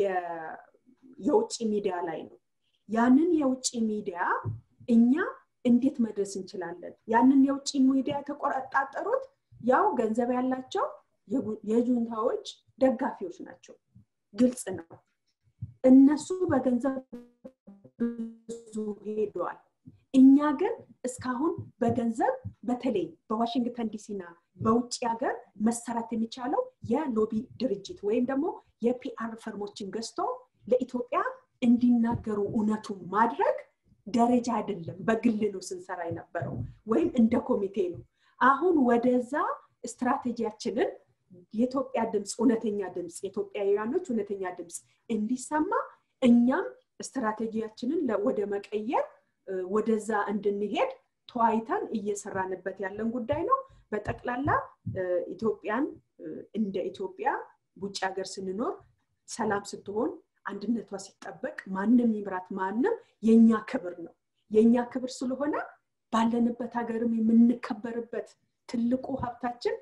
የውጭ ሚዲያ ላይ ነው ያንን የውጭ ሚዲያ እኛ እንዴት መድረስ እንችላለን ያንን የውጭ ሚዲያ የተቆጣጠሩት ያው ገንዘብ ያላቸው የጁንታዎች ደጋፊዎች ናቸው ግልጽ ነው እነሱ በገንዘብ ብዙ ሄደዋል እኛ ግን እስካሁን በገንዘብ በተለይ በዋሽንግተን ዲሲና በውጭ ሀገር መሰራት የሚቻለው የሎቢ ድርጅት ወይም ደግሞ የፒአር ፈርሞችን ገዝቶ ለኢትዮጵያ እንዲናገሩ እውነቱን ማድረግ ደረጃ አይደለም በግል ነው ስንሰራ የነበረው ወይም እንደ ኮሚቴ ነው አሁን ወደዛ ስትራቴጂያችንን የኢትዮጵያ ድምፅ እውነተኛ ድምፅ የኢትዮጵያውያኖች እውነተኛ ድምፅ እንዲሰማ እኛም ስትራቴጂያችንን ወደ መቀየር ወደዛ እንድንሄድ ተዋይተን እየሰራንበት ያለን ጉዳይ ነው በጠቅላላ ኢትዮጵያን እንደ ኢትዮጵያ ውጭ ሀገር ስንኖር ሰላም ስትሆን አንድነቷ ሲጠበቅ ማንም ይምራት ማንም የኛ ክብር ነው የኛ ክብር ስለሆነ ባለንበት ሀገርም የምንከበርበት ትልቁ ሀብታችን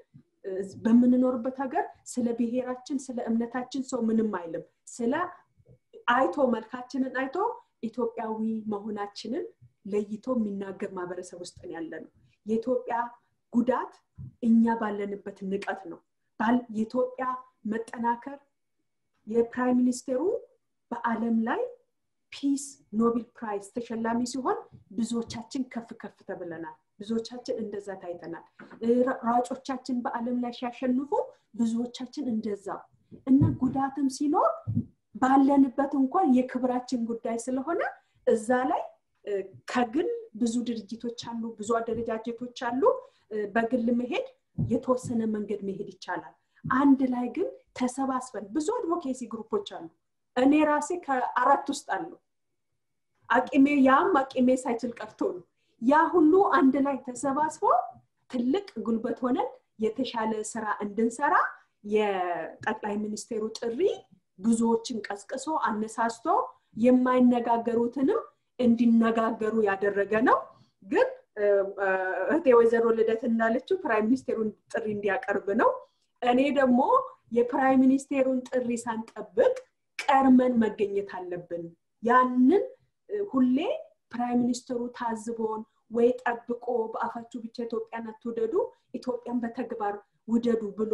በምንኖርበት ሀገር ስለ ብሔራችን ስለ እምነታችን ሰው ምንም አይልም ስለ አይቶ መልካችንን አይቶ ኢትዮጵያዊ መሆናችንን ለይቶ የሚናገር ማህበረሰብ ውስጥ ያለ ነው የኢትዮጵያ ጉዳት እኛ ባለንበት ንቀት ነው የኢትዮጵያ መጠናከር የፕራይም ሚኒስቴሩ በአለም ላይ ፒስ ኖቤል ፕራይዝ ተሸላሚ ሲሆን ብዙዎቻችን ከፍ ከፍ ተብለናል ብዙዎቻችን እንደዛ ታይተናል ሯጮቻችን በአለም ላይ ሲያሸንፉ ብዙዎቻችን እንደዛ እና ጉዳትም ሲኖር ባለንበት እንኳን የክብራችን ጉዳይ ስለሆነ እዛ ላይ ከግል ብዙ ድርጅቶች አሉ ብዙ አደረጃጀቶች አሉ በግል መሄድ የተወሰነ መንገድ መሄድ ይቻላል አንድ ላይ ግን ተሰባስበን ብዙ አድቮኬሲ ግሩፖች አሉ እኔ ራሴ ከአራት ውስጥ አሉ አቂሜ ያም አቂሜ ሳይችል ቀርቶ ነው ያ ሁሉ አንድ ላይ ተሰባስቦ ትልቅ ጉልበት ሆነን የተሻለ ስራ እንድንሰራ የጠቅላይ ሚኒስቴሩ ጥሪ ብዙዎችን ቀስቅሶ አነሳስቶ የማይነጋገሩትንም እንዲነጋገሩ ያደረገ ነው ግን እህቴ ወይዘሮ ልደት እንዳለችው ፕራይም ሚኒስቴሩን ጥሪ እንዲያቀርብ ነው እኔ ደግሞ የፕራይም ሚኒስቴሩን ጥሪ ሳንጠብቅ ቀርመን መገኘት አለብን ያንን ሁሌ ፕራይም ሚኒስትሩ ታዝቦን ወይ ጠብቆ በአፋችሁ ብቻ ኢትዮጵያን አትውደዱ ኢትዮጵያን በተግባር ውደዱ ብሎ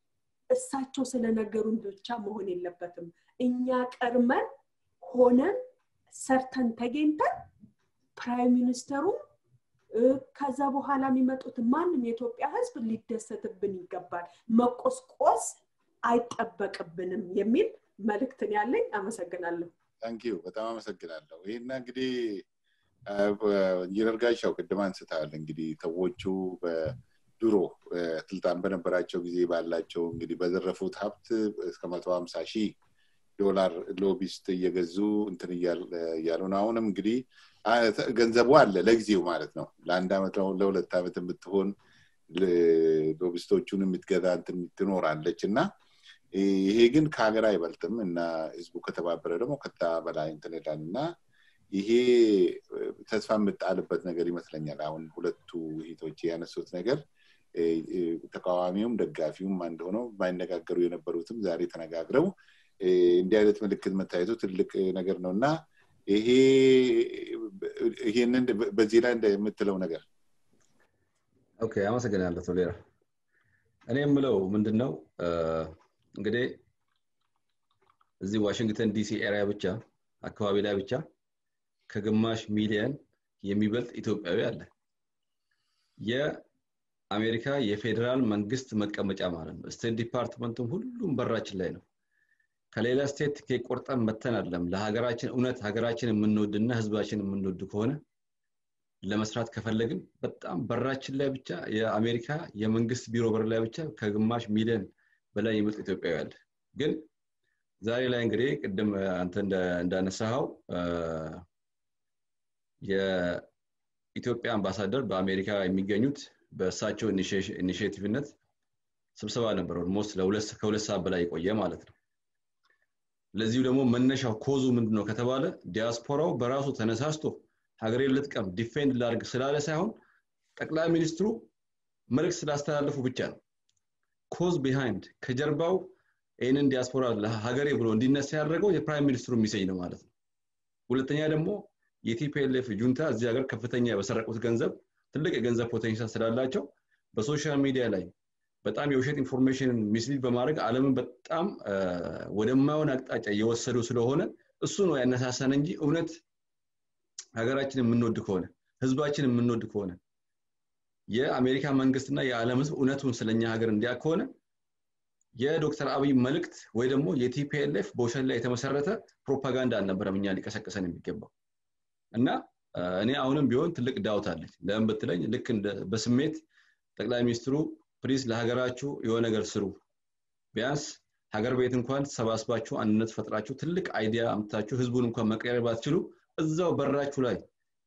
እሳቸው ስለነገሩን ብቻ መሆን የለበትም እኛ ቀርመን ሆነን ሰርተን ተገኝተን ፕራይም ሚኒስተሩ ከዛ በኋላ የሚመጡት ማንም የኢትዮጵያ ህዝብ ሊደሰትብን ይገባል መቆስቆስ አይጠበቅብንም የሚል መልእክትን ያለኝ አመሰግናለሁ ታንኪዩ በጣም አመሰግናለሁ ይህና እንግዲህ ኢንጂነር ጋሻው ቅድም አንስተሃል እንግዲህ ሰዎቹ ድሮ ስልጣን በነበራቸው ጊዜ ባላቸው እንግዲህ በዘረፉት ሀብት እስከ መቶ ሀምሳ ሺህ ዶላር ሎቢስት እየገዙ እንትን እያሉ ነው አሁንም እንግዲህ ገንዘቡ አለ ለጊዜው ማለት ነው ለአንድ ዓመት ለሁለት ዓመት የምትሆን ሎቢስቶቹን የምትገዛ እንትን ትኖራለች እና ይሄ ግን ከሀገር አይበልጥም እና ህዝቡ ከተባበረ ደግሞ ከታ በላይ እንትን ይላል እና ይሄ ተስፋ የምጣልበት ነገር ይመስለኛል አሁን ሁለቱ ሂቶች ያነሱት ነገር ተቃዋሚውም ደጋፊውም አንድ ሆነው የማይነጋገሩ የነበሩትም ዛሬ ተነጋግረው እንዲህ አይነት ምልክት መታየቱ ትልቅ ነገር ነው እና ይሄ ይሄንን በዚህ ላይ የምትለው ነገር ኦኬ አመሰግናለሁ ቶሌራ እኔ የምለው ምንድን ነው እንግዲህ እዚህ ዋሽንግተን ዲሲ ኤሪያ ብቻ አካባቢ ላይ ብቻ ከግማሽ ሚሊየን የሚበልጥ ኢትዮጵያዊ አለ የአሜሪካ የፌዴራል መንግስት መቀመጫ ማለት ነው ስቴት ዲፓርትመንቱም ሁሉም በራችን ላይ ነው ከሌላ ስቴት ቆርጠን መተን አለም ለሀገራችን እውነት ሀገራችን የምንወድና ህዝባችን የምንወድ ከሆነ ለመስራት ከፈለግን በጣም በራችን ላይ ብቻ የአሜሪካ የመንግስት ቢሮ በር ላይ ብቻ ከግማሽ ሚሊዮን በላይ የሚመጥ ኢትዮጵያዊ አለ ግን ዛሬ ላይ እንግዲህ ቅድም አንተ እንዳነሳኸው የኢትዮጵያ አምባሳደር በአሜሪካ የሚገኙት በእሳቸው ኢኒሽቲቭነት ስብሰባ ነበር ኦልሞስት ከሁለት ሰዓት በላይ የቆየ ማለት ነው ለዚሁ ደግሞ መነሻው ኮዙ ምንድን ነው ከተባለ ዲያስፖራው በራሱ ተነሳስቶ ሀገሬን ልጥቀም ዲፌንድ ላድርግ ስላለ ሳይሆን ጠቅላይ ሚኒስትሩ መልእክት ስላስተላለፉ ብቻ ነው ኮዝ ቢሃይንድ ከጀርባው ይህንን ዲያስፖራ ሀገሬ ብሎ እንዲነሳ ያደረገው የፕራይም ሚኒስትሩ ሚሴጅ ነው ማለት ነው ሁለተኛ ደግሞ የቲፒኤልኤፍ ጁንታ እዚህ ሀገር ከፍተኛ በሰረቁት ገንዘብ ትልቅ የገንዘብ ፖቴንሻል ስላላቸው በሶሻል ሚዲያ ላይ በጣም የውሸት ኢንፎርሜሽንን ሚስሊድ በማድረግ አለምን በጣም ወደማይሆን አቅጣጫ እየወሰዱ ስለሆነ እሱ ነው ያነሳሳን እንጂ እውነት ሀገራችን የምንወድ ከሆነ ህዝባችን የምንወድ ከሆነ የአሜሪካ መንግስትና የዓለም ህዝብ እውነቱን ስለኛ ሀገር እንዲያ ከሆነ የዶክተር አብይ መልእክት ወይ ደግሞ የቲፒኤልኤፍ በውሸት ላይ የተመሰረተ ፕሮፓጋንዳ አልነበረም እኛ ሊቀሰቅሰን የሚገባው እና እኔ አሁንም ቢሆን ትልቅ ዳውት አለኝ ለምን ብትለኝ ልክ በስሜት ጠቅላይ ሚኒስትሩ ፕሊዝ ለሀገራችሁ የሆነ ነገር ስሩ ቢያንስ ሀገር ቤት እንኳን ተሰባስባችሁ አንድነት ፈጥራችሁ ትልቅ አይዲያ አምጥታችሁ ህዝቡን እንኳን መቀየር ባትችሉ እዛው በራችሁ ላይ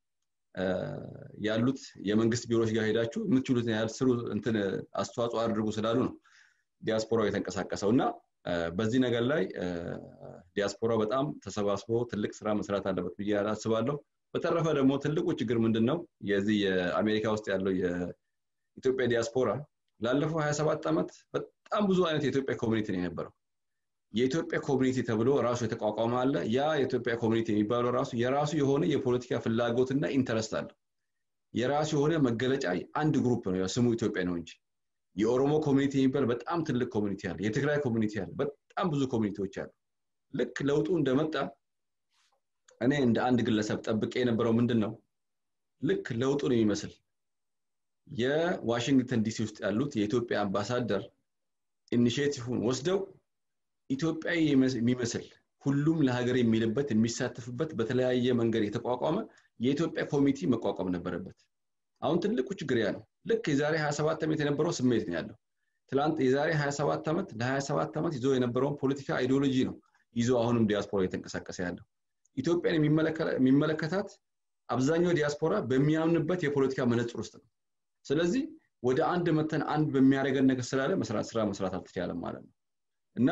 ያሉት የመንግስት ቢሮዎች ጋር ሄዳችሁ የምትችሉትን ያህል ስሩ እንትን አስተዋጽኦ አድርጉ ስላሉ ነው ዲያስፖራው የተንቀሳቀሰው እና በዚህ ነገር ላይ ዲያስፖራ በጣም ተሰባስቦ ትልቅ ስራ መስራት አለበት ብዬ አስባለሁ በተረፈ ደግሞ ትልቁ ችግር ምንድን ነው የዚህ የአሜሪካ ውስጥ ያለው የኢትዮጵያ ዲያስፖራ ላለፈው 27 ዓመት በጣም ብዙ አይነት የኢትዮጵያ ኮሚኒቲ ነው የነበረው የኢትዮጵያ ኮሚኒቲ ተብሎ ራሱ የተቋቋመ አለ ያ የኢትዮጵያ ኮሚኒቲ የሚባለው ራሱ የራሱ የሆነ የፖለቲካ ፍላጎትና ኢንተረስት አለው የራሱ የሆነ መገለጫ አንድ ግሩፕ ነው ስሙ ኢትዮጵያ ነው እንጂ የኦሮሞ ኮሚኒቲ የሚባል በጣም ትልቅ ኮሚኒቲ አለ የትግራይ ኮሚኒቲ አለ በጣም ብዙ ኮሚኒቲዎች አሉ ልክ ለውጡ እንደመጣ እኔ እንደ አንድ ግለሰብ ጠብቄ የነበረው ምንድን ነው ልክ ለውጡን የሚመስል የዋሽንግተን ዲሲ ውስጥ ያሉት የኢትዮጵያ አምባሳደር ኢኒሽቲቭን ወስደው ኢትዮጵያዊ የሚመስል ሁሉም ለሀገር የሚልበት የሚሳተፍበት በተለያየ መንገድ የተቋቋመ የኢትዮጵያ ኮሚቴ መቋቋም ነበረበት አሁን ትልቁ ችግር ያ ነው ልክ የዛሬ 27 ዓመት የነበረው ስሜት ነው ያለው ትላንት የዛሬ 27 ዓመት ለ27 ዓመት ይዞ የነበረውን ፖለቲካ አይዲዮሎጂ ነው ይዞ አሁንም ዲያስፖራ የተንቀሳቀሰ ያለው ኢትዮጵያን የሚመለከታት አብዛኛው ዲያስፖራ በሚያምንበት የፖለቲካ መነጽር ውስጥ ነው ስለዚህ ወደ አንድ መተን አንድ በሚያደርገን ነገር ስላለ መስራት ስራ መስራት አልተቻለም ማለት ነው እና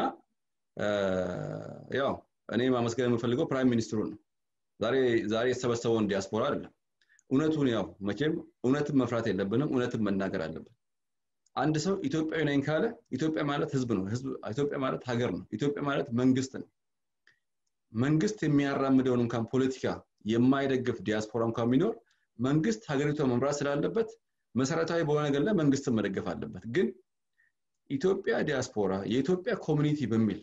ያው እኔ ማመስገን የምፈልገው ፕራይም ሚኒስትሩን ነው ዛሬ የተሰበሰበውን ዲያስፖራ አይደለም እውነቱን ያው መቼም እውነትን መፍራት የለብንም እውነትን መናገር አለብን አንድ ሰው ኢትዮጵያዊ ነኝ ካለ ኢትዮጵያ ማለት ህዝብ ነው ኢትዮጵያ ማለት ሀገር ነው ኢትዮጵያ ማለት መንግስት ነው መንግስት የሚያራምደውን እንኳን ፖለቲካ የማይደግፍ ዲያስፖራ እንኳን ቢኖር መንግስት ሀገሪቷ መምራት ስላለበት መሰረታዊ በሆነ ነገር ላይ መንግስትን መደገፍ አለበት ግን ኢትዮጵያ ዲያስፖራ የኢትዮጵያ ኮሚኒቲ በሚል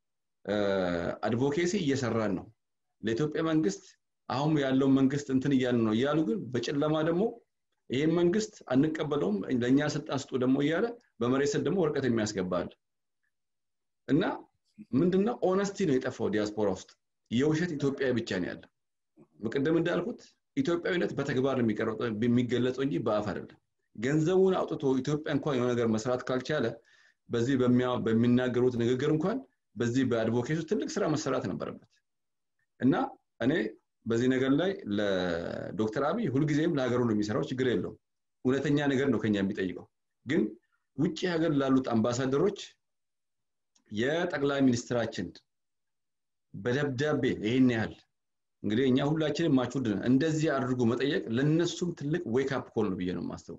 አድቮኬሲ እየሰራን ነው ለኢትዮጵያ መንግስት አሁን ያለውን መንግስት እንትን እያሉ ነው እያሉ ግን በጨለማ ደግሞ ይህን መንግስት አንቀበለውም ለእኛ ስልጣን ስጡ ደግሞ እያለ በመሬት ስር ደግሞ ወረቀት የሚያስገባል እና ምንድነው ኦነስቲ ነው የጠፋው ዲያስፖራ ውስጥ የውሸት ኢትዮጵያዊ ብቻ ነው ያለ ቅድም እንዳልኩት ኢትዮጵያዊነት በተግባር የሚገለጸው እንጂ በአፍ አይደለም ገንዘቡን አውጥቶ ኢትዮጵያ እንኳን የሆነ ነገር መስራት ካልቻለ በዚህ በሚናገሩት ንግግር እንኳን በዚህ በአድቮኬቱ ትልቅ ስራ መሰራት ነበረበት እና እኔ በዚህ ነገር ላይ ለዶክተር አብይ ሁልጊዜም ለሀገሩ ነው የሚሰራው ችግር የለውም እውነተኛ ነገር ነው ከኛ የሚጠይቀው ግን ውጭ ሀገር ላሉት አምባሳደሮች የጠቅላይ ሚኒስትራችን በደብዳቤ ይህን ያህል እንግዲህ እኛ ሁላችንም ማቹድ እንደዚህ አድርጎ መጠየቅ ለነሱም ትልቅ ዌክ አፕ ኮል ነው ብዬ ነው የማስበው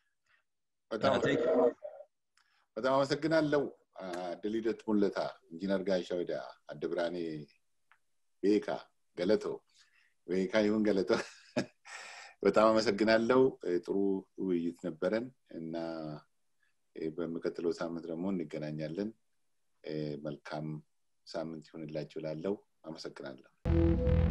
በጣም አመሰግናለው ድሊደት ሙለታ ኢንጂነር ጋሻ ወዳ አድብራኔ ቤካ ገለቶ ቤካ ይሁን ገለቶ በጣም አመሰግናለው ጥሩ ውይይት ነበረን እና በሚቀጥለው ሳምንት ደግሞ እንገናኛለን መልካም ሳምንት ይሁንላችሁ ላለው አመሰግናለሁ